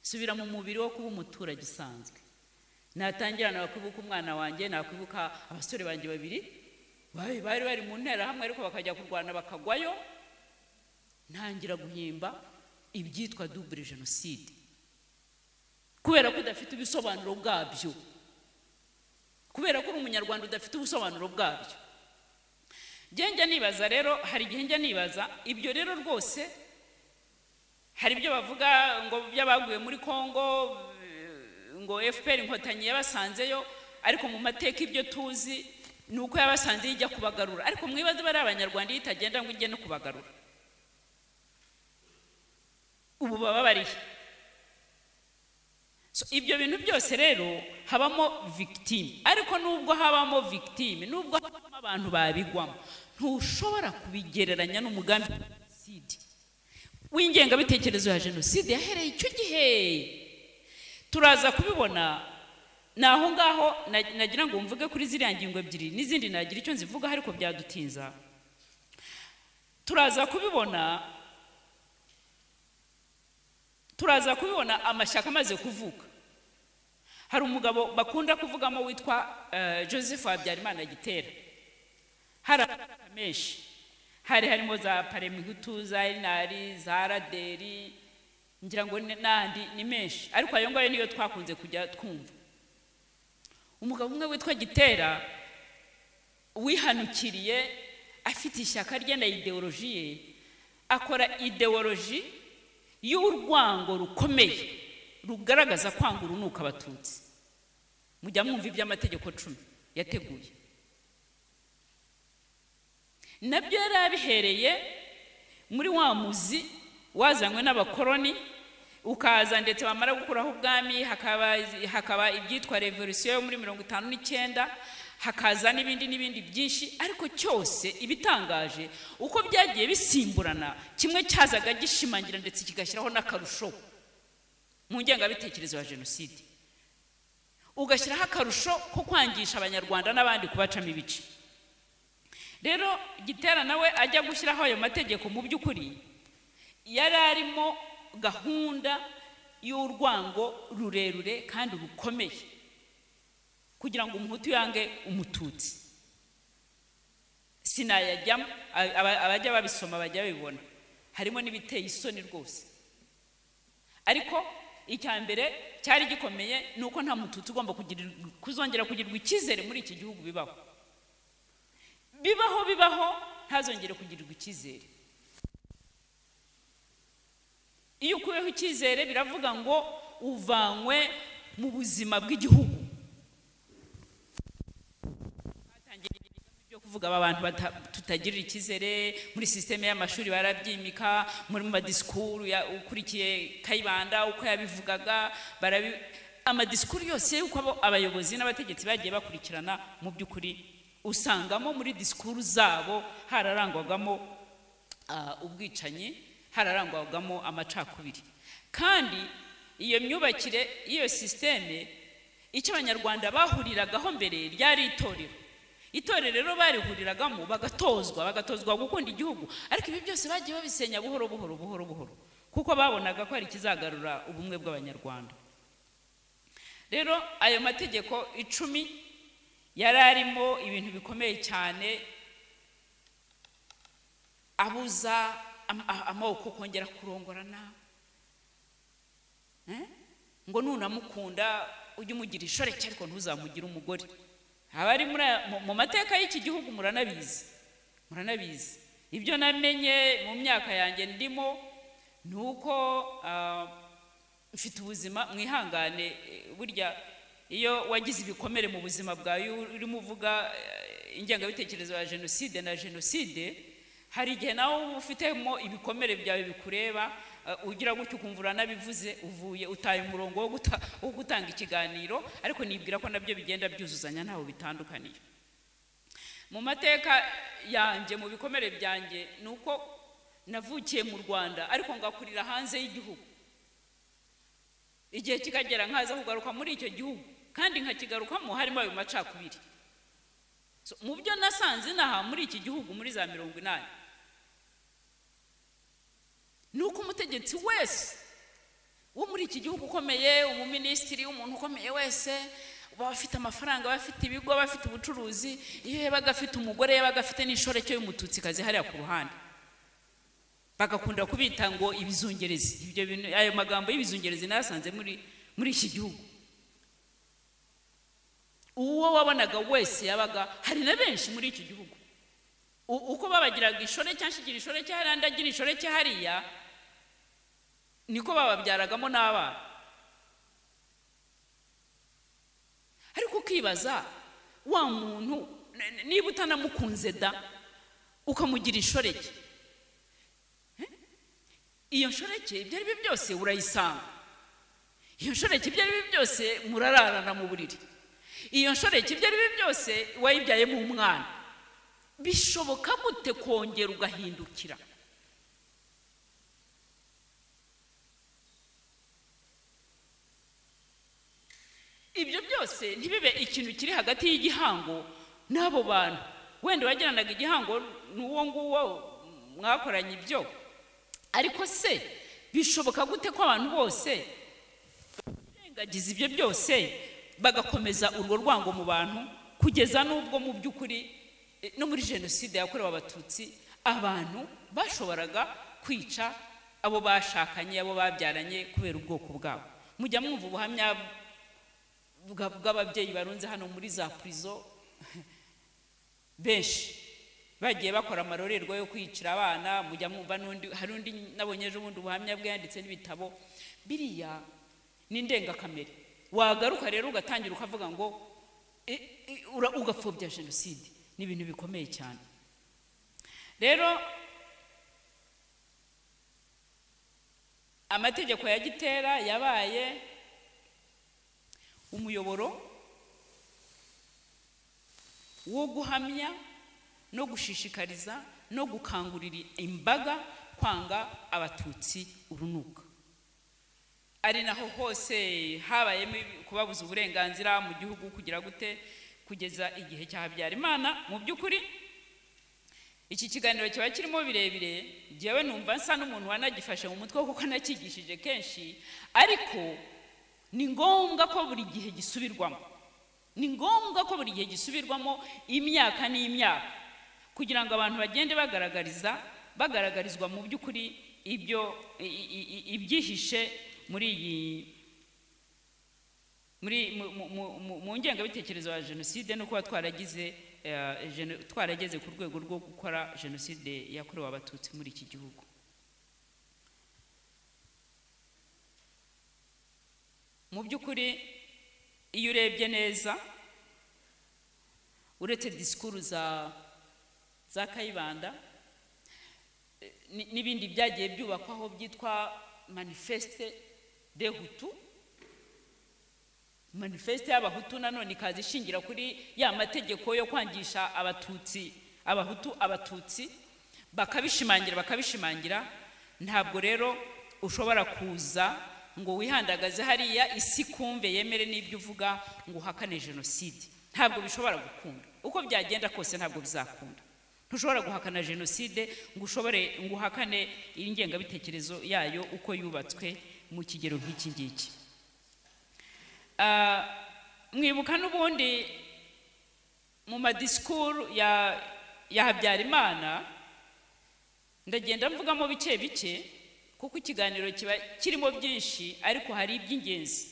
S1: subira mu mubiri wo kuba umuturage usanzwe natangira nakwibuka umwana wanjye nakwibuka abasore banjye babiri bari bari bari mu nterahamwe ariko bakajya kurwana bakagwayo ntangira guhimba ibyitwa dubure jenoside kubera ko udafite ibisobanuro bwabyo kubera ko uri umunyarwanda udafite ubusobanuro bwabyo njye njya nibaza rero hari igihe njya nibaza ibyo rero rwose hari ibyo bavuga ngo by'abaguye muri kongo eh, ngo fpr inkotanyi yabasanzeyo ariko mu mateka ibyo tuzi ni uko yabasanze ijya kubagarura ariko mwibaze bari abanyarwanda iyo itagenda ngo ijye no kubagarura ubu baba barihe So, ibyo bintu byose rero habamo victime ariko nubwo habamo victime nubwo habamo abantu babigwamo ntushobora kubigereranya n'umugambi wa jenoside w'ingengabitekerezo ya jenoside yahereye icyo gihe turaza kubibona ni aho ngaho na- nagira ngo mvuge kuri ziriya ngingo ebyiri n'izindi nagira icyo nzivugaho ariko byadutinza turaza kubibona turaza kubibona amashyaka amaze kuvuka hari umugabo bakunda kuvugamo witwa eh, joseph habyarimana gitera hari amashyaka menshi hari harimo za paremihutu za inari za raderi ngira ngo ni- n'andi ni menshi ariko ayo ngayo niyo twakunze kujya twumva umugabo umwe witwa gitera wihanukiriye afite ishyaka rye na ideoloji ye akora ideoloji y'urwango rukomeye rugaragaza kwanga urunuka abatutsi mujya mwumva iby'amategeko cumi yateguye nabyo yari abihereye muri wa muzi wazanywe n'abakoroni ukaza ndetse bamara gukuraho ubwami hakaba hakaba ibyitwa revolisiyo yo muri mirongo itanu n'icyenda hakaza n'ibindi n'ibindi byinshi ariko cyose ibitangaje uko byagiye bisimburana kimwe cyazaga gishimangira ndetse kigashyiraho n'akarusho mu ngengabitekerezo ya jenoside ugashyiraho akarusho ko kwangisha abanyarwanda n'abandi kubacamo ibice rero gitera nawe ajya gushyiraho ayo mategeko mu by'ukuri yari arimo gahunda y'urwango rurerure kandi rukomeye kugira ngo umuhutu yange umututsi sinayajyamo a- aba- abajya babisoma bajya babibona harimo n'ibiteye isoni rwose ariko icya mbere cyari gikomeye ni uko nta mututsi ugomba kugirirwa- kuzongera kugirirwa icyizere muri iki gihugu bibaho bibaho bibaho ntazongere kugirirwa icyizere iyo ukuyeho icyizere biravuga ngo uvanywe mu buzima bw'igihugu batangiye ibikorwa byo kuvuga aba bantu bata- tutagirira icyizere muri sisiteme y'amashuri barabyimika muri mu madisikuru ya- ukurikiye kayibanda uko yabivugaga barabi- amadisikuru yose y'uko abo abayobozi n'abategetsi bagiye bakurikirana mu by'ukuri usangamo muri disikuru zabo hararangwagamo ah, ubwicanyi hararangwagamo amacakubiri kandi iyo myubakire y'iyo sisiteme icyo abanyarwanda bahuriragaho mbere ryari itorero itorero rero barihuriragamo bagatozwa bagatozwa gukunda igihugu ariko ibi byose bagiye babisenya buhoro buhoro buhoro buhoro kuko babonaga ko hari ikizagarura ubumwe bw'abanyarwanda rero ayo mategeko icumi yari arimo ibintu bikomeye cyane abuza am- a- amoko kongera kurongorana Eh? ngo nunamukunda ujye umugira ishoreke ariko ntuzamugire umugore abari muri aya- mu- mu mateka y'iki gihugu muranabizi muranabizi ibyo namenye mu myaka yanjye ndimo ni uko ah, mfite ubuzima mwihangane eh, burya iyo wagize ibikomere mu buzima bwawe iyo urimo uvuga eh, ingengabitekerezo ya jenoside na jenoside hari igihe nawe uba ufitemo ibikomere byawe bikureba eh, ugira gutyo ukumva uranabivuze uvuye utaye umurongo wo guta- wo gutanga ikiganiro ariko nibwira ko nabyo bigenda byuzuzanya ntaho bitandukaniye mu mateka yanjye mu bikomere byanjye ni uko navukiye mu rwanda ariko ngakurira hanze y'igihugu igihe kikagera nkaza kugaruka muri icyo gihugu kandi nkakigarukamo harimo ayo macakubiri So, mu byo nasanze inaha muri iki gihugu muri za mirongo inani ni uko umutegetsi wese wo muri iki gihugu ukomeye umuminisitiri umuntu ukomeye wese baba bafite amafaranga baba bafite ibigo baba bafite ubucuruzi iyo yabaga afite umugore yabaga afite n'inshoreke y'umututsikazi hariya ku ruhande bagakunda kubita ngo ibizungerezi ibyo bintu ayo magambo y'ibizungerezi nayasanze muri muri iki gihugu uwo wabonaga wese yabaga hari na benshi muri iki gihugu U- uko babagiraga ishoreke anshigira ishoreke hariya andi agira ishoreke hariya niko bababyaragamo n'abana ariko ukibaza wa muntu n- niba utanamukunze da ukamugira inshoreke Eh? iyo nshoreke ibyo ari byo byose urayisanga iyo nshoreke ibyo ari byo byose murararana mu buriri iyo nshoreke ibyo ari byo byose wayibyayemo umwana bishoboka gute kongera ugahindukira ibyo byose ntibibe ikintu kiri hagati y'igihango n'abo bantu wenda wagiranaga igihango n'uwo nguwo mwakoranye ibyo ariko se bishoboka gute ko abantu bose birengagiza ibyo byose bagakomeza urwo rwango mu bantu kugeza n'ubwo mu by'ukuri eh, no muri jenoside yakorewe abatutsi abantu bashoboraga kwica abo bashakanye abo babyaranye kubera ubwoko bwabo mujya mwumva ubuhamya bwa- bw'ababyeyi barunze hano muri za purizo benshi bagiye bakora amarorerwa yo kwicira abana mujya mwumva n'undi hari undi nabonye ejo bundi ubuhamya bwe yanditse n'ibitabo biriya ni indengakamere wagaruka rero ugatangira ukavuga ngo "E- e- ura- ugapfobya jenoside ni ibintu bikomeye cyane rero amategeko ya gitera yabaye umuyoboro wo guhamya no gushishikariza no gukangurira imbaga kwanga abatutsi urunuka ari naho hose habayemo ibi- kubabuza uburenganzira mu gihugu kugira gute kugeza igihe cya habyarimana mu by'ukuri iki kiganiro kiba kirimo birebire jyewe numva nsa n'umuntu wanagifashe mu mutwe kuko nacyigishije kenshi ariko ni ngombwa ko buri gihe gisubirwamo ni ngombwa ko buri gihe gisubirwamo imyaka n'imyaka kugira ngo abantu bagende bagaragariza bagaragarizwa mu by'ukuri ibyo i- i- i- ibyihishe muri iyi muri mu- mu- mu- mu- mu ngengabitekerezo ya jenoside no kuba twaragize eh, geno- twarageze ku rwego rwo gukora jenoside yakorewe abatutsi muri iki gihugu mu by'ukuri iyo urebye neza uretse disikuru za za kayibanda eh, ni- n'ibindi byagiye byubakwaho byitwa manifeste de hutu manifeste y'abahutu nanone ikaza ishingira kuri ya mategeko yo kwangisha abatutsi abahutu abatutsi bakabishimangira bakabishimangira ntabwo rero ushobora kuza ngo wihandagaze hariya isi kumve yemere n'ibyo uvuga ngo uhakane jenoside ntabwo bishobora gukunda uko byagenda kose ntabwo bizakunda ntushobora guhakana jenoside ngo ushobore ngo uhakane ingengabitekerezo yayo uko yubatswe mu kigero nk'iki ngiki Ah, mwibuka n'ubundi mu madisikuru ya ya habyarimana ndagenda mvugamo bike bike kuko ikiganiro kiba kirimo byinshi ariko hari iby'ingenzi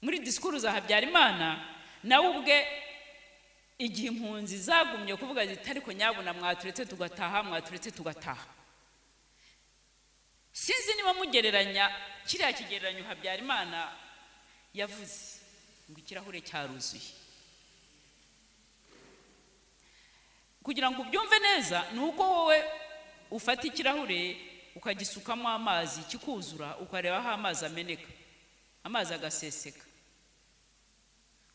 S1: muri disikuru za habyarimana nawe ubwe igihe impunzi zagumye kuvuga ziti ariko nyabuna mwaturetse tugataha mwaturetse tugataha sinzi niba mugereranya kiriya kigereranyo habyarimana yavuze ngo ikirahure cyaruzuye kugira ngo ubyumve neza ni uko wowe ufata ikirahure ukagisukamo amazi kikuzura ukareba aho amazi ameneka amazi agaseseka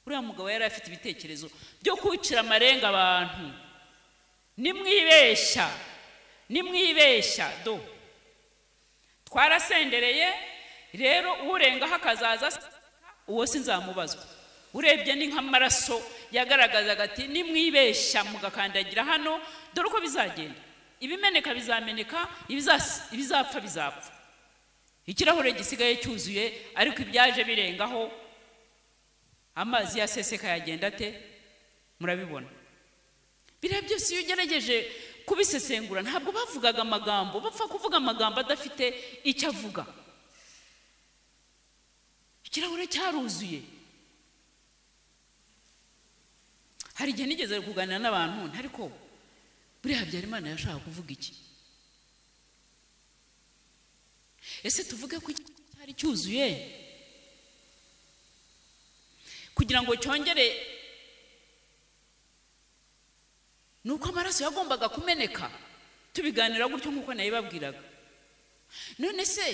S1: uriya mugabo yari afite ibitekerezo byo kwicira amarenga abantu nimwibeshya nimwibeshya do twarasendereye rero urengaho akazaza aseka, uwo sinzamubazwa urebye ni nk'amaraso yagaragazaga ati nimwibeshya mugakandagira hano dore uko bizagenda ibimeneka bizameneka ibizas- ibizapfa bizapfa ikirahure gisigaye cyuzuye ariko ibyaje birengaho amazi yaseseka yagenda ate murabibona biriya byose iyo ugerageje kubisesengura ntabwo bavugaga amagambo bapfa kuvuga amagambo adafite icyo avuga ikirahure cyaruzuye hari igihe nigeze kuganira n'abantu ntari ko buriya habyarimana yashaka kuvuga iki ese tuvuge ko iki cyari cyuzuye kugira ngo cyongere ni uko amaraso yagombaga kumeneka tubiganira gutyo nk'uko nayibabwiraga none se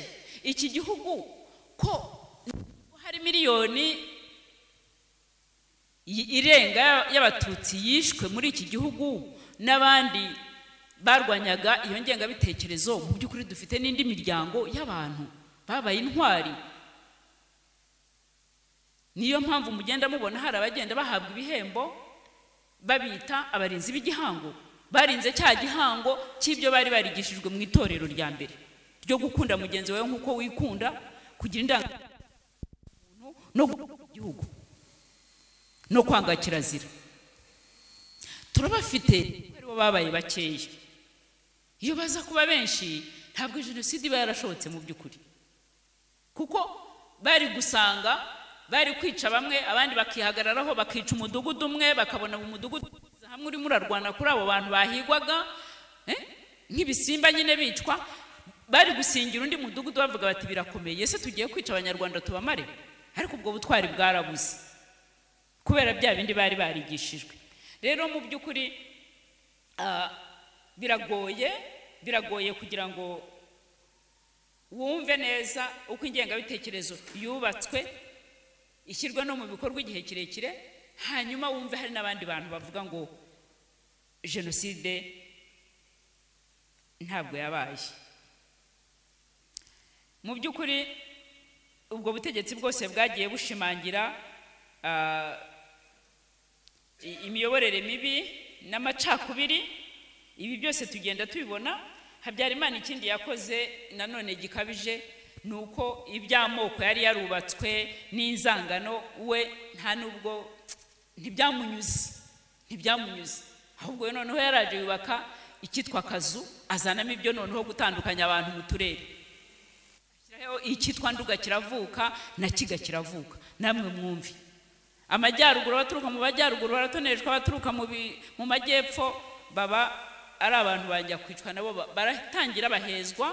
S1: iki gihugu ko hari miliyoni i- irenga y'abatutsi yishwe muri iki gihugu n'abandi barwanyaga iyo ngengabitekerezo mu by'ukuri dufite n'indi miryango y'abantu babaye intwari niyo mpamvu mugenda mubona hari abagenda bahabwa ibihembo babita abarinzi b'igihango barinze cya gihango cy'ibyo bari barigishijwe mu itorero rya mbere ryo gukunda mugenzi wawe nk'uko wikunda kugira indangamuntu no gukunda igihugu no kwanga kirazira turabafite kuko aribo babaye bakeya iyo baza kuba benshi ntabwo jenoside iba yarashotse mu by'ukuri kuko bari gusanga bari kwica bamwe abandi bakihagararaho bakica umudugudu umwe bakabona mu mudugudu uza hamwe urimo urarwana kuri abo bantu bahigwaga eh, nk'ibisimba nyine bicwa bari gusingira undi mudugudu bavuga bati birakomeye ese tugiye kwica abanyarwanda tubamare ariko ubwo butwari bwarabuze kubera bya bindi bari barigishijwe rero mu by'ukuri ah, biragoye biragoye kugira ngo wumve neza uko ingengabitekerezo yubatswe ishyirwa no mu bikorwa igihe kirekire hanyuma wumve hari n'abandi bantu bavuga ngo jenoside ntabwo yabaye mu by'ukuri ubwo butegetsi bwose bwagiye bushimangira ah, i- imiyoborere mibi n'amacakubiri ibi byose tugenda tubibona habyarimana ikindi yakoze nanone gikabije ni uko iby'amoko yari yarubatswe n'inzangano we nta n'ubwo ntibyamunyuze ntibyamunyuze ahubwo we noneho yaraje yubaka icyitwa akazu azanamo ibyo noneho gutandukanya abantu mu turere ashyiraho icyitwa nduga kiravuka na kiga kiravuka namwe mwumve amajyaruguru abaturuka mu majyaruguru baratoneshwa abaturuka mu bi- mu majyepfo baba ari abantu bajya kwicwa nabo ba- baratangira bahezwa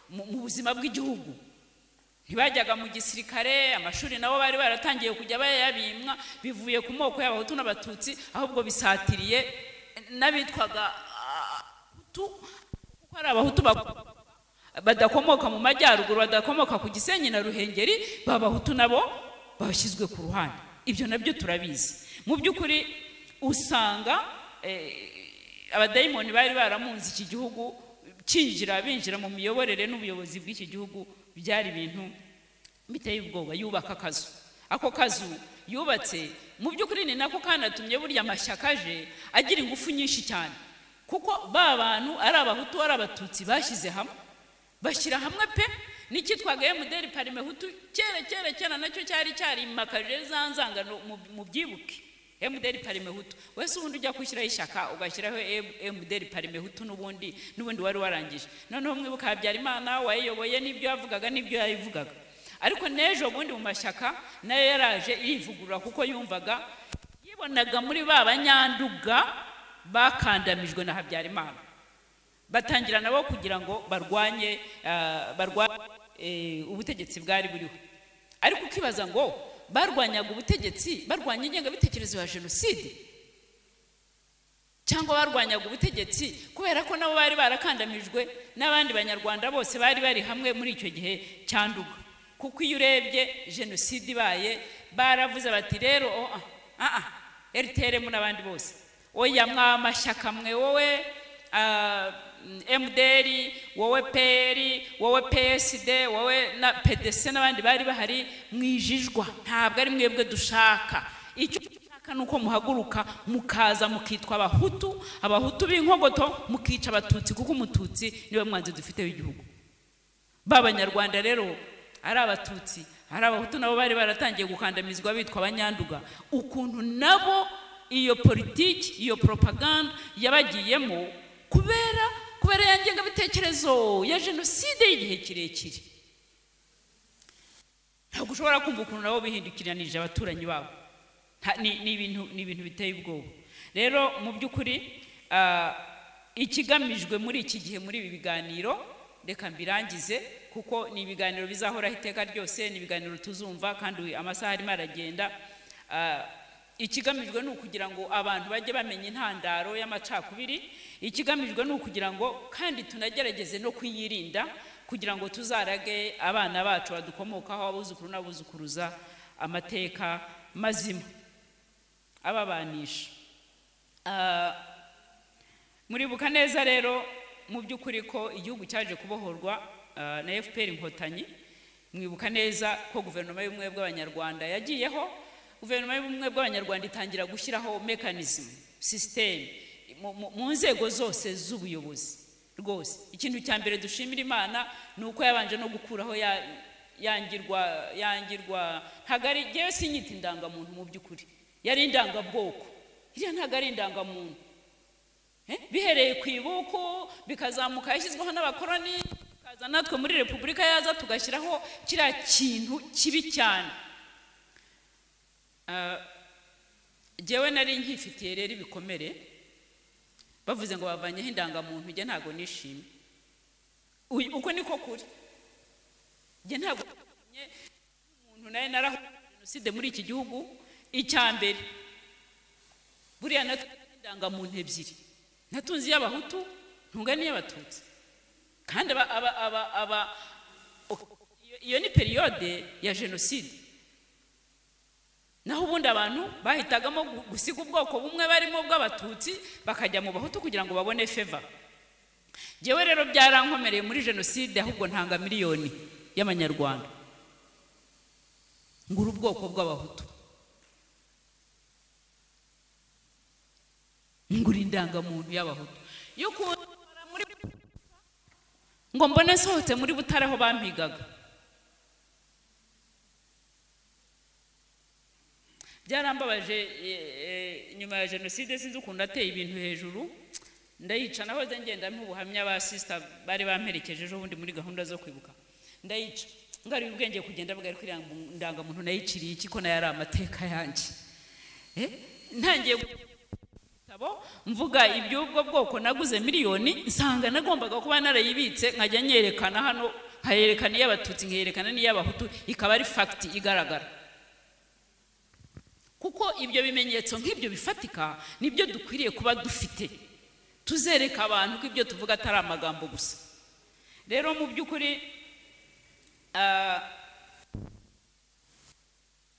S1: mu mu buzima bw'igihugu ntibajyaga mu gisirikare amashuri nabo bari baratangiye kujya bayabimwa bivuye ku moko y'abahutu n'abatutsi ahubwo bisatiriye n'abitwaga ah, Abahutu, kuko ari abahutu bak- badakomoka mu majyaruguru badakomoka ku gisenyi na ruhengeri babahutu nabo bashyizwe ku ruhande ibyo nabyo turabizi mu by'ukuri usanga eh, abadayimoni bari baramunze iki gihugu kinjira binjira mu miyoborere n'ubuyobozi bw'iki gihugu byari ibintu biteye ubwoba yubaka akazu ako kazu yubatse mu by'ukuri ni nako kanatumye burya amashyaka aje agira ingufu nyinshi cyane kuko ba bantu ari abahutu ari abatutsi bashyize hamwe bashyira hamwe pe n'icyitwaga emuderi parimehutu kera kera kera nacyo cyari cyarimakaje za nzangano mu- mubyibuke emuderi parimehutu wese ubundi ujya gushyiraho ishyaka ugashyiraho emuderi parimehutu n'ubundi n'ubundi wari warangije noneho mwibuka habyarimana wayiyoboye n'ibyo yavugaga n'ibyo yayivugaga ariko n'ejo bundi mu mashyaka nayo yaraje yivugurura kuko yumvaga yibonaga muri ba banyanduga bakandamijwe na habyarimana batangira nabo kugira ngo barwanye ah, barwa- eh, ubutegetsi bwari buriho ariko ukibaza ngo barwanyaga ubutegetsi barwanya ingengabitekerezo ya jenoside cyangwa barwanyaga ubutegetsi kubera ko nabo bari barakandamijwe n'abandi banyarwanda bose bari bari hamwe muri icyo gihe cya nduga kuko iyo urebye jenoside ibaye baravuze bati rero oh, ah, ah, ah, rtrm n'abandi bose oya mwamashyaka mwe wowe ah, mdr wowe pr wowe psd wowe na pdc n'abandi bari bahari mwijijwa ntabwo ari mwebwe dushaka icyo dushaka ni uko muhaguruka mukaza mukitwa abahutu abahutu b'inkogoto mukica abatutsi kuko umututsi niwe mwanzi dufite w'igihugu b'abanyarwanda rero ari abatutsi ari abahutu nabo bari baratangiye gukandamizwa bitwa abanyanduga ukuntu nabo iyo politiki iyo propaganda yabagiyemo kubera kubera ya ngengabitekerezo ya jenoside y'igihe kirekire ntabwo ushobora kumva ukuntu nabo bihindukiranije abaturanyi babo Nta- ni ni ibintu ni ibintu biteye ubwoba rero mu by'ukuri ah, ikigamijwe muri iki gihe muri ibi biganiro reka mbirangize kuko ni ibiganiro bizahoraho iteka ryose ni ibiganiro tuzumva kandi amasaha arimo aragenda Ah, ikigamijwe ni ukugira ngo abantu bajye bamenya intandaro y'amacakubiri ikigamijwe ni ukugira ngo kandi tunagerageze no kuyirinda kugira ngo tuzarage abana bacu badukomokaho abuzukuru n'abuzukuruza amateka mazima ababanisha Ah, muribuka neza rero mu by'ukuri ko igihugu cyaje kubohorwa ah, na fpr inkotanyi mwibuka neza ko guverinoma y'ubumwe bw'abanyarwanda yagiyeho guverinoma y'ubumwe bw'abanyarwanda itangira gushyiraho mekanizmu sisiteme mu- mu- mu nzego zose z'ubuyobozi rwose ikintu cya mbere dushimira imana ni uko yabanje no gukuraho ya yangirwa yangirwa ntabwo ari ngewe sinyita indangamuntu mu by'ukuri yari indangabwoko iriya ntabwo ari indangamuntu Eh, bihereye ku ibuku bikazamuka yashyizweho n'abakoroni bikaza natwe muri repubulika yaza tugashyiraho kiriya kintu kibi cyane Ah, jyewe nari nkifitiye rero ibikomere bavuze ngo bavanyeho indangamuntu njye ntabwo nishimye Uyu- uko niko kuri njye ntabwo nishimye umuntu nawe narahuye na jenoside muri iki gihugu icya mbere buriya natwe indangamuntu ebyiri natunze iy'abahutu ntunga n'iy'abatutsi kandi aba aba aba aba iyo- iyo ni periyode ya jenoside naho ubundi abantu bahitagamo gu- gusiga ubwoko bumwe barimo bw'abatutsi bakajya mu bahutu kugira ngo babone feva njyewe rero byarankomereye muri jenoside ahubwo ntanga miliyoni y'amanyarwanda ngura ubwoko bw'abahutu ngura indangamuntu y'abahutu y'ukuntu nkora muri ngo mbone nsohotse muri butare aho bampigaga byarambabaje eh, eh, nyuma ya jenoside sinzi ukuntu ateye ibintu hejuru ndayica nahoze ngenda mpa ubuhamya ba sisita bari bamperekeje ejo bundi muri gahunda zo kwibuka ndayica ngaruye ubwenge kugenda bwa ariko iriya ndangamuntu nayiciriye iki ko nayo ari amateka yanjye Eh, ntangiye gu- ibitabo mvuga iby'ubwo bwoko naguze miliyoni nsanga nagombaga kuba narayibitse nkajya nyerekana hano nkayerekana iy'abatutsi nkerekana n'iy'abahutu ikaba ari fagiti igaragara kuko ibyo bimenyetso nk'ibyo bifatika nibyo dukwiriye kuba dufite tuzereka abantu ko ibyo tuvuga atari amagambo gusa rero mu by'ukuri ah,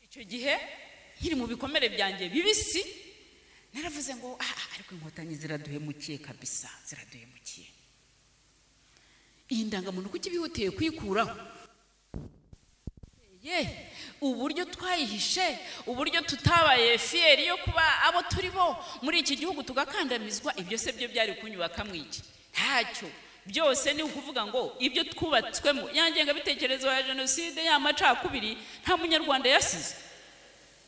S1: icyo gihe nkiri mu bikomere byanjye bibisi naravuze ngo "Ah, ah, ariko inkotanyi ziraduhemukiye kabisa ziraduhemukiye iyi ndangamuntu kuko ibihutiye kuyikuraho ye uburyo twayihishe uburyo tutabaye fiyeri yo kuba abo turi bo muri iki gihugu tugakandamizwa ibyo se byo byari kunyubaka mu iki ntacyo byose ni ukuvuga ngo ibyo twubatswemo ya ngengabitekerezo ya jenoside ya macakubiri nta munyarwanda yasize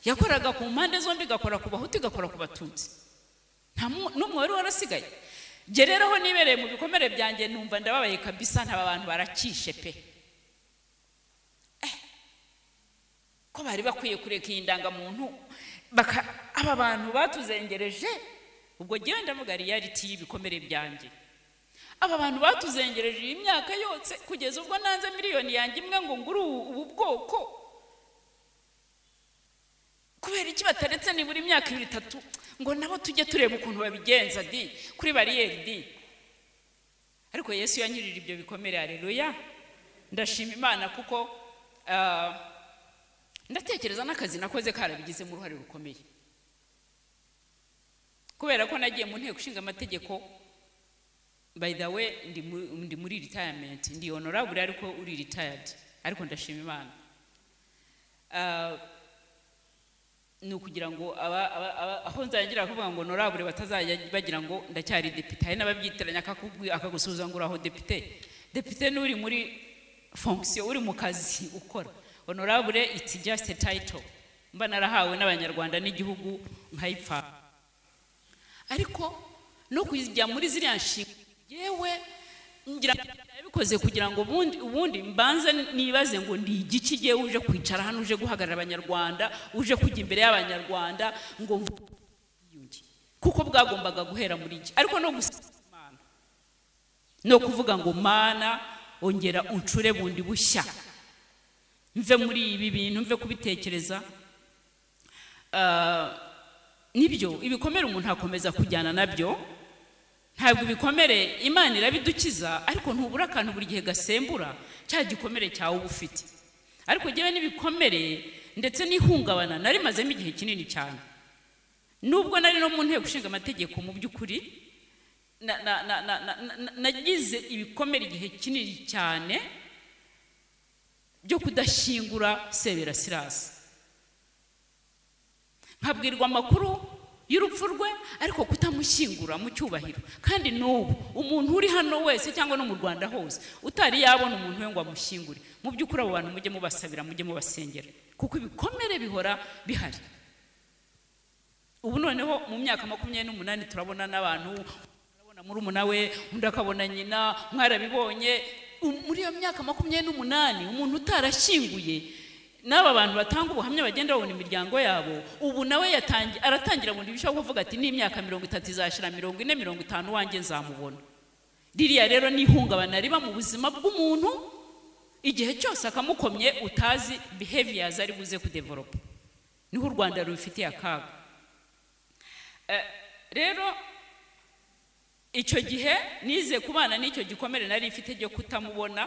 S1: yakoraga ku mpande zombi igakora ku bahutu igakora ku batutsi nta mu- n'umwe wari warasigaye jye rero aho nibereye mu bikomere byanjye numva ndababaye kabisa ntaba bantu barakishe pe Eh, ko bari bakwiye kureka iyi ndangamuntu baka aba bantu batuzengereje ubwo jyewe ndavuga riyaliti y'ibikomere byanjye aba bantu batuzengereje iyi myaka yose kugeza ubwo nanze miliyoni yanjye imwe ngo ngure ubu ubu bwoko kubera iki bataretse nibura imyaka ibiri itatu ngo nabo tujye tureba ukuntu babigenza di kuri bariyeri di ariko yesu yanyirira ibyo bikomere hareruya ndashima imana kuko ah, ndatekereza n'akazi nakoze karabigizemo uruhare rukomeye kubera ko nagiye mu nteko ishinga amategeko by the way ndi mu- ndi muri retirement ndi honorable ariko uri retired ariko ndashima imana Ah, ni ukugira ngo aba- aba- aba- aho nzangira kuvuga ngo norabure batazajya bagira ngo ndacyari depite hari n'ababyitiranya akakubwi- akagusubiza ngo uraho depite depite ni uri muri fonction uri mu kazi ukora honorable it's just a title mba narahawe n'abanyarwanda n'igihugu nkayipfa ariko no kujya muri ziriya nshinga yewe ngira ngo nabikoze kugira ngo ubundi ubundi mbanze nibaze ngo ni igiki gihe uje kwicara hano uje guhagarara abanyarwanda uje kujya imbere y'abanyarwanda ngo mvuge ubwiyunge. kuko bwagombaga guhera muri iki ariko no gusiga imana no kuvuga ngo mana ongera uncure bundi bushya mve muri ibi bintu mve kubitekereza Ah, nibyo ibikomere umuntu akomeza kujyana nabyo ntabwo ibikomere imana irabidukiza ariko ntubura akantu buri gihe gasembura cya gikomere cyawe uba ufite ariko njyewe n'ibikomere ndetse n'ihungabana nari mazemo igihe kinini cyane nubwo nari no mu nteko ishinga amategeko mu by'ukuri na- na- na- na- na- na- nagize ibikomere igihe kinini cyane byo kudashyingura sebera sirasi nkabwirwa amakuru y'urupfu rwe ariko kutamushyingura mu cyubahiro kandi n'ubu umuntu uri hano wese cyangwa no mu rwanda hose utari yabona umuntu we ngo amushyingure mu by'ukuri abo bantu mujye mubasabira mujye mubasengera kuko ibikomere bihora bihari ubu noneho mu myaka makumyabiri n'umunani turabona n'abantu urabona murumuna we undi akabona nyina mwarabibonye Um- muri iyo myaka makumyabiri n'umunani umuntu utarashyinguye n'aba bantu batanga ubuhamya bagenda babona imiryango yabo ubu nawe yatangi- aratangira bundi bishobora kuvuga ati n'imyaka mirongo itatu izashira mirongo ine mirongo itanu wanjye nzamubona ririya rero ni ihungabana riba mu buzima bw'umuntu igihe cyose akamukomye utazi behaviors ari buze kudevoropa niho u rwanda rubifitiye akaga rero icyo gihe nize kubana n'icyo gikomere nari ifite cyo kutamubona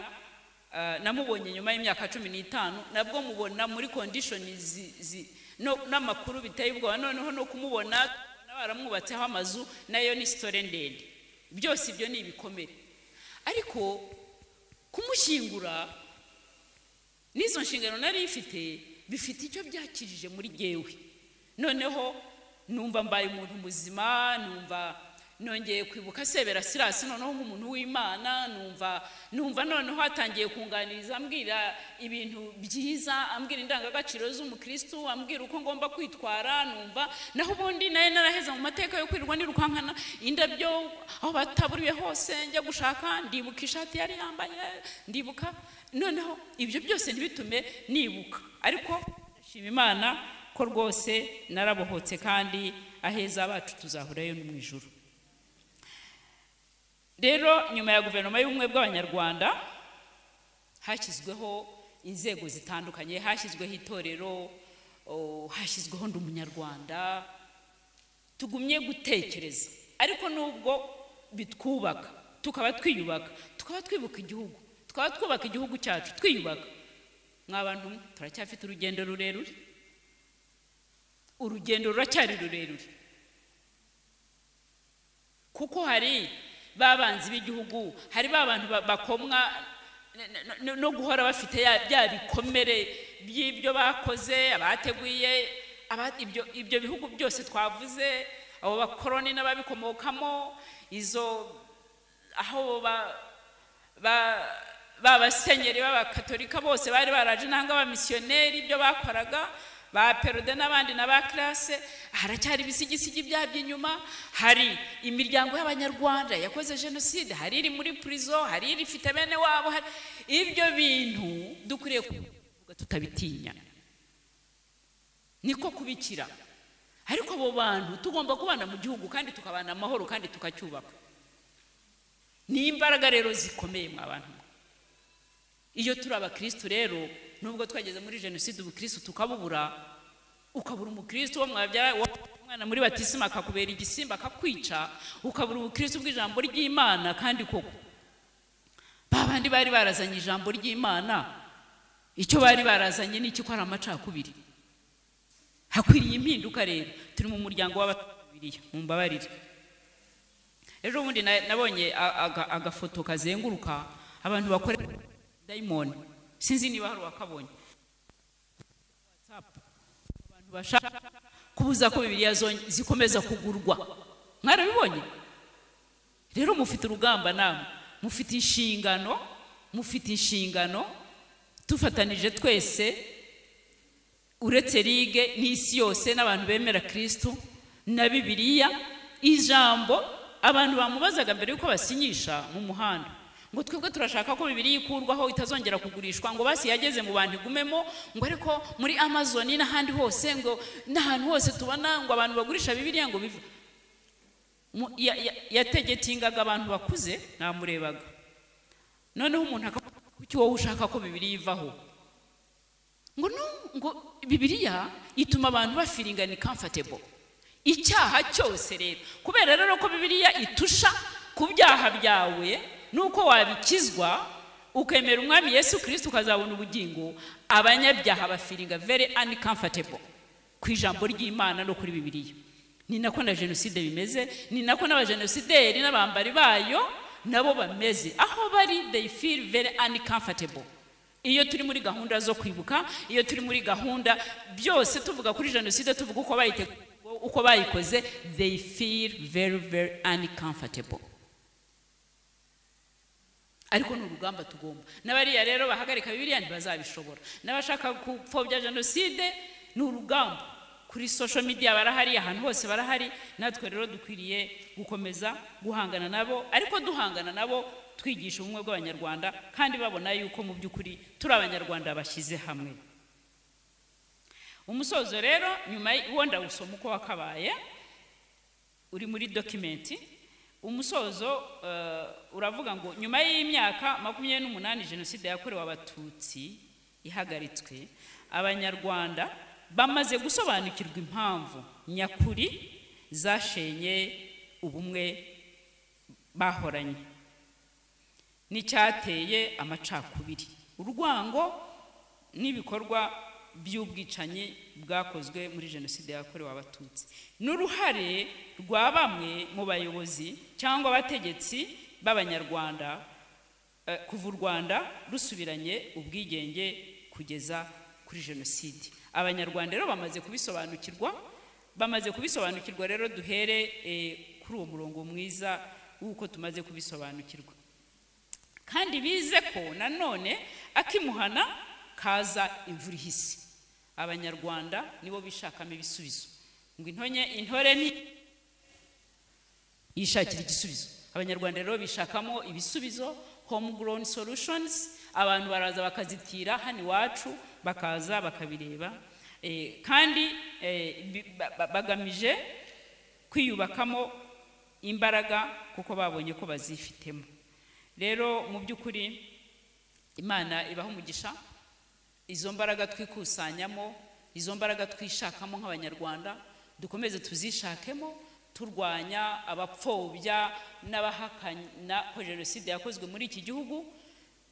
S1: eh, namubonye nyuma y'imyaka cumi n'itanu nabwo mubona muri kondishoni zi- zi- no- n'amakuru biteye ubwoba noneho no kumubona tukabona baramwubatseho amazu nayo ni sitore ndende byose ibyo ni ibikomere ariko kumushyingura n'izo nshingano nari ifite bifite icyo byakirije muri gewe noneho numva mbaye umuntu muzima numva nongeye kwibuka sebera sirasi noneho nk'umuntu w'imana numva numva noneho atangiye kunganiriza ambwira ibintu byiza ambwira indangagaciro z'umukristu ambwira uko ngomba kwitwara numva naho ubundi nayo naraheza mu mateka yo kwirirwa nirukankana indabyo aho bataburiye hose njya gushaka ndibuka ishati yari yambaye ndibuka noneho ibyo byose ntibitume nibuka ariko ndashima imana ko rwose narabohotse kandi aheza bacu tuzahurayo no mu ijuru rero nyuma ya guverinoma y'ubumwe bw'abanyarwanda hashyizweho inzego zitandukanye hashyizweho itorero o, hashyizweho ndi umunyarwanda tugumye gutekereza ariko nubwo bitwubaka tukaba twiyubaka tukaba twibuka igihugu tukaba twubaka igihugu cyacu twiyubaka mwabantu mwe turacyafite urugendo rurerure urugendo ruracyari rurerure kuko hari ba banzi b'igihugu hari ba bantu ba- bakomwa no- no- no guhora bafite ya- bya bikomere by'ibyo bakoze abateguye aba- ibyo- ibyo bihugu byose twavuze abo bakoroni n'ababikomokamo izo aho ba- ba babasenyeri b'abakatolika bose bari baraje nanga abamisiyoneri ibyo bakoraga ba perode n'abandi na ba kirase haracyari ibisigisigi byabyo inyuma hari imiryango y'abanyarwanda yakoze jenoside hari iri muri purizo hari iri ifite bene wabo hari ibyo bintu dukwiriye kuvuga tutabitinya niko kubikira ariko abo bantu tugomba kubana mu gihugu kandi tukabana amahoro kandi tukacyubaka ni imbaraga rero zikomeye mwa bantu mwe iyo turi abakirisitu rero nubwo twageze muri jenoside ubukirisitu tukabubura ukabura umukirisitu wo mwabyara wo- umwana muri batisima akakubera igisimba akakwica ukabura ubukirisitu bw'ijambo ry'imana kandi koko ba bandi bari barazanye ijambo ry'imana icyo bari barazanye ni iki ko ari amacakubiri hakwiriye impinduka rero turi mu muryango w'ababiriya mumbabarire ejo bundi na- nabonye a- aga- agafoto kazenguruka abantu bakorera dayimoni sinzi niba hari uwakabonye WhatsApp. abantu bashaka kubuza ko bibiriya zonge- zikomeza kugurwa mwarabibonye rero mufite urugamba namwe mufite inshingano mufite inshingano dufatanije twese uretse rige n'isi yose n'abantu bemera kirisitu na bibiliya ijambo abantu bamubazaga mbere yuko basinyisha mu muhanda ngo twebwe turashaka ko bibiliya ikurwaho itazongera kugurishwa ngo basi yageze mu bantu igumemo ngo ariko muri amazon n'ahandi hose ngo n'ahantu hose tubona ngo abantu bagurisha bibiliya ngo bive Mu- ya- ya- yategetingaga abantu bakuze namurebaga noneho umuntu akavuga kuki wowe ushaka ko bibiliya ivaho ngo no ngo bibiliya ituma abantu bafiringani comfortable icyaha cyose rero kubera rero ko bibiliya itusha ku byaha byawe nuko wabikizwa ukemera umwami yesu kirisiti ukazabona ubugingo abanyabyaha bafiringa very uncomfortable ku ijambo ry'imana no kuri bibiliya ni nako na jenoside bimeze ni nako n'abajenosideri n'abambari bayo nabo bameze aho bari they feel very uncomfortable iyo turi muri gahunda zo kwibuka iyo turi muri gahunda byose tuvuga kuri jenoside tuvuga uko bayiteguye uko bayikoze they feel very very uncomfortable ariko ni urugamba tugomba n'abariya rero bahagarika bibiriya ntibazabishobora n'abashaka gupfobya jenoside ni urugamba kuri social media barahari ahantu hose barahari natwe rero dukwiriye gukomeza guhangana nabo ariko duhangana nabo twigisha ubumwe bw'abanyarwanda kandi babona yuko mu by'ukuri turi abanyarwanda bashyize hamwe umusozo rero nyuma wenda gusoma uko wakabaye uri muri dokimenti umusozo uh, uravuga ngo nyuma y'imyaka makumyabiri n'umunani jenoside yakorewe abatutsi ihagaritswe abanyarwanda bamaze gusobanukirwa impamvu nyakuri zashenye ubumwe bahoranye n'icyateye amacakubiri urwango n'ibikorwa by'ubwicanyi bwakozwe muri jenoside yakorewe abatutsi n'uruhare rwa bamwe mu bayobozi cyangwa abategetsi b'abanyarwanda kuva u rwanda rusubiranye ubwigenge kugeza kuri jenoside abanyarwanda rero bamaze kubisobanukirwa bamaze kubisobanukirwa rero duhere kuri uwo murongo mwiza w'uko tumaze kubisobanukirwa kandi bize ko nanone akimuhana kaza imvura ihise abanyarwanda nibo bishakamo ibisubizo ngo intonye intore ni yishakira igisubizo abanyarwanda rero bishakamo ibisubizo homegrown solutions abantu baraza bakazitira hano iwacu bakaza bakabireba kandi bagamije kwiyubakamo imbaraga kuko babonye ko bazifitemo rero mu by'ukuri imana ibaha umugisha izo mbaraga twikusanyamo izo mbaraga twishakamo nk'abanyarwanda dukomeze tuzishakemo turwanya abapfobya n'abahakana ko jenoside yakozwe muri iki gihugu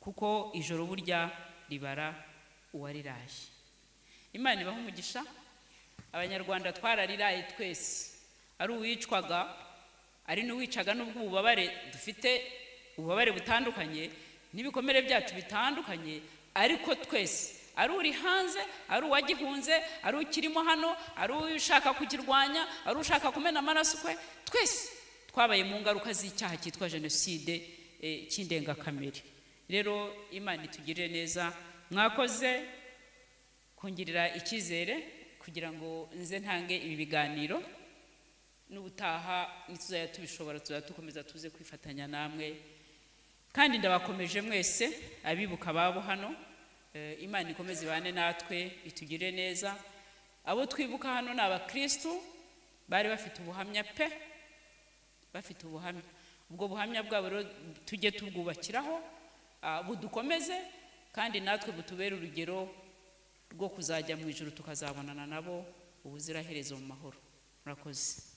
S1: kuko ijoro burya ribara uwariraye imana ibaho umugisha abanyarwanda twarariraye twese ari uwicwaga ari n'uwicaga n'ubwo ububabare dufite ububabare butandukanye n'ibikomere byacu bitandukanye ariko twese ari uri hanze ari uwagihunze ari ukirimo hano ari ushaka kukirwanya ari ushaka kumena amaraso kwe twese twabaye mu ngaruka z'icyaha cyitwa jenoside cy'indengakamere rero imana itugirire neza mwakoze kungirira icyizere kugira ngo nze ntange ibi biganiro n'ubutaha ntituzajya tubishobora tuzajya dukomeza tuze kwifatanya namwe kandi ndabakomeje mwese abibuka ababo hano imana ikomeze ibane natwe itugire neza abo twibuka hano ni abakirisitu bari bafite ubuhamya pe bafite ubuhamya ubwo buhamya bwabo rero tujye tubwubakiraho budukomeze kandi natwe butubere urugero rwo kuzajya mu ijoro tukazabonana nabo ubuziraherezo mu mahoro murakoze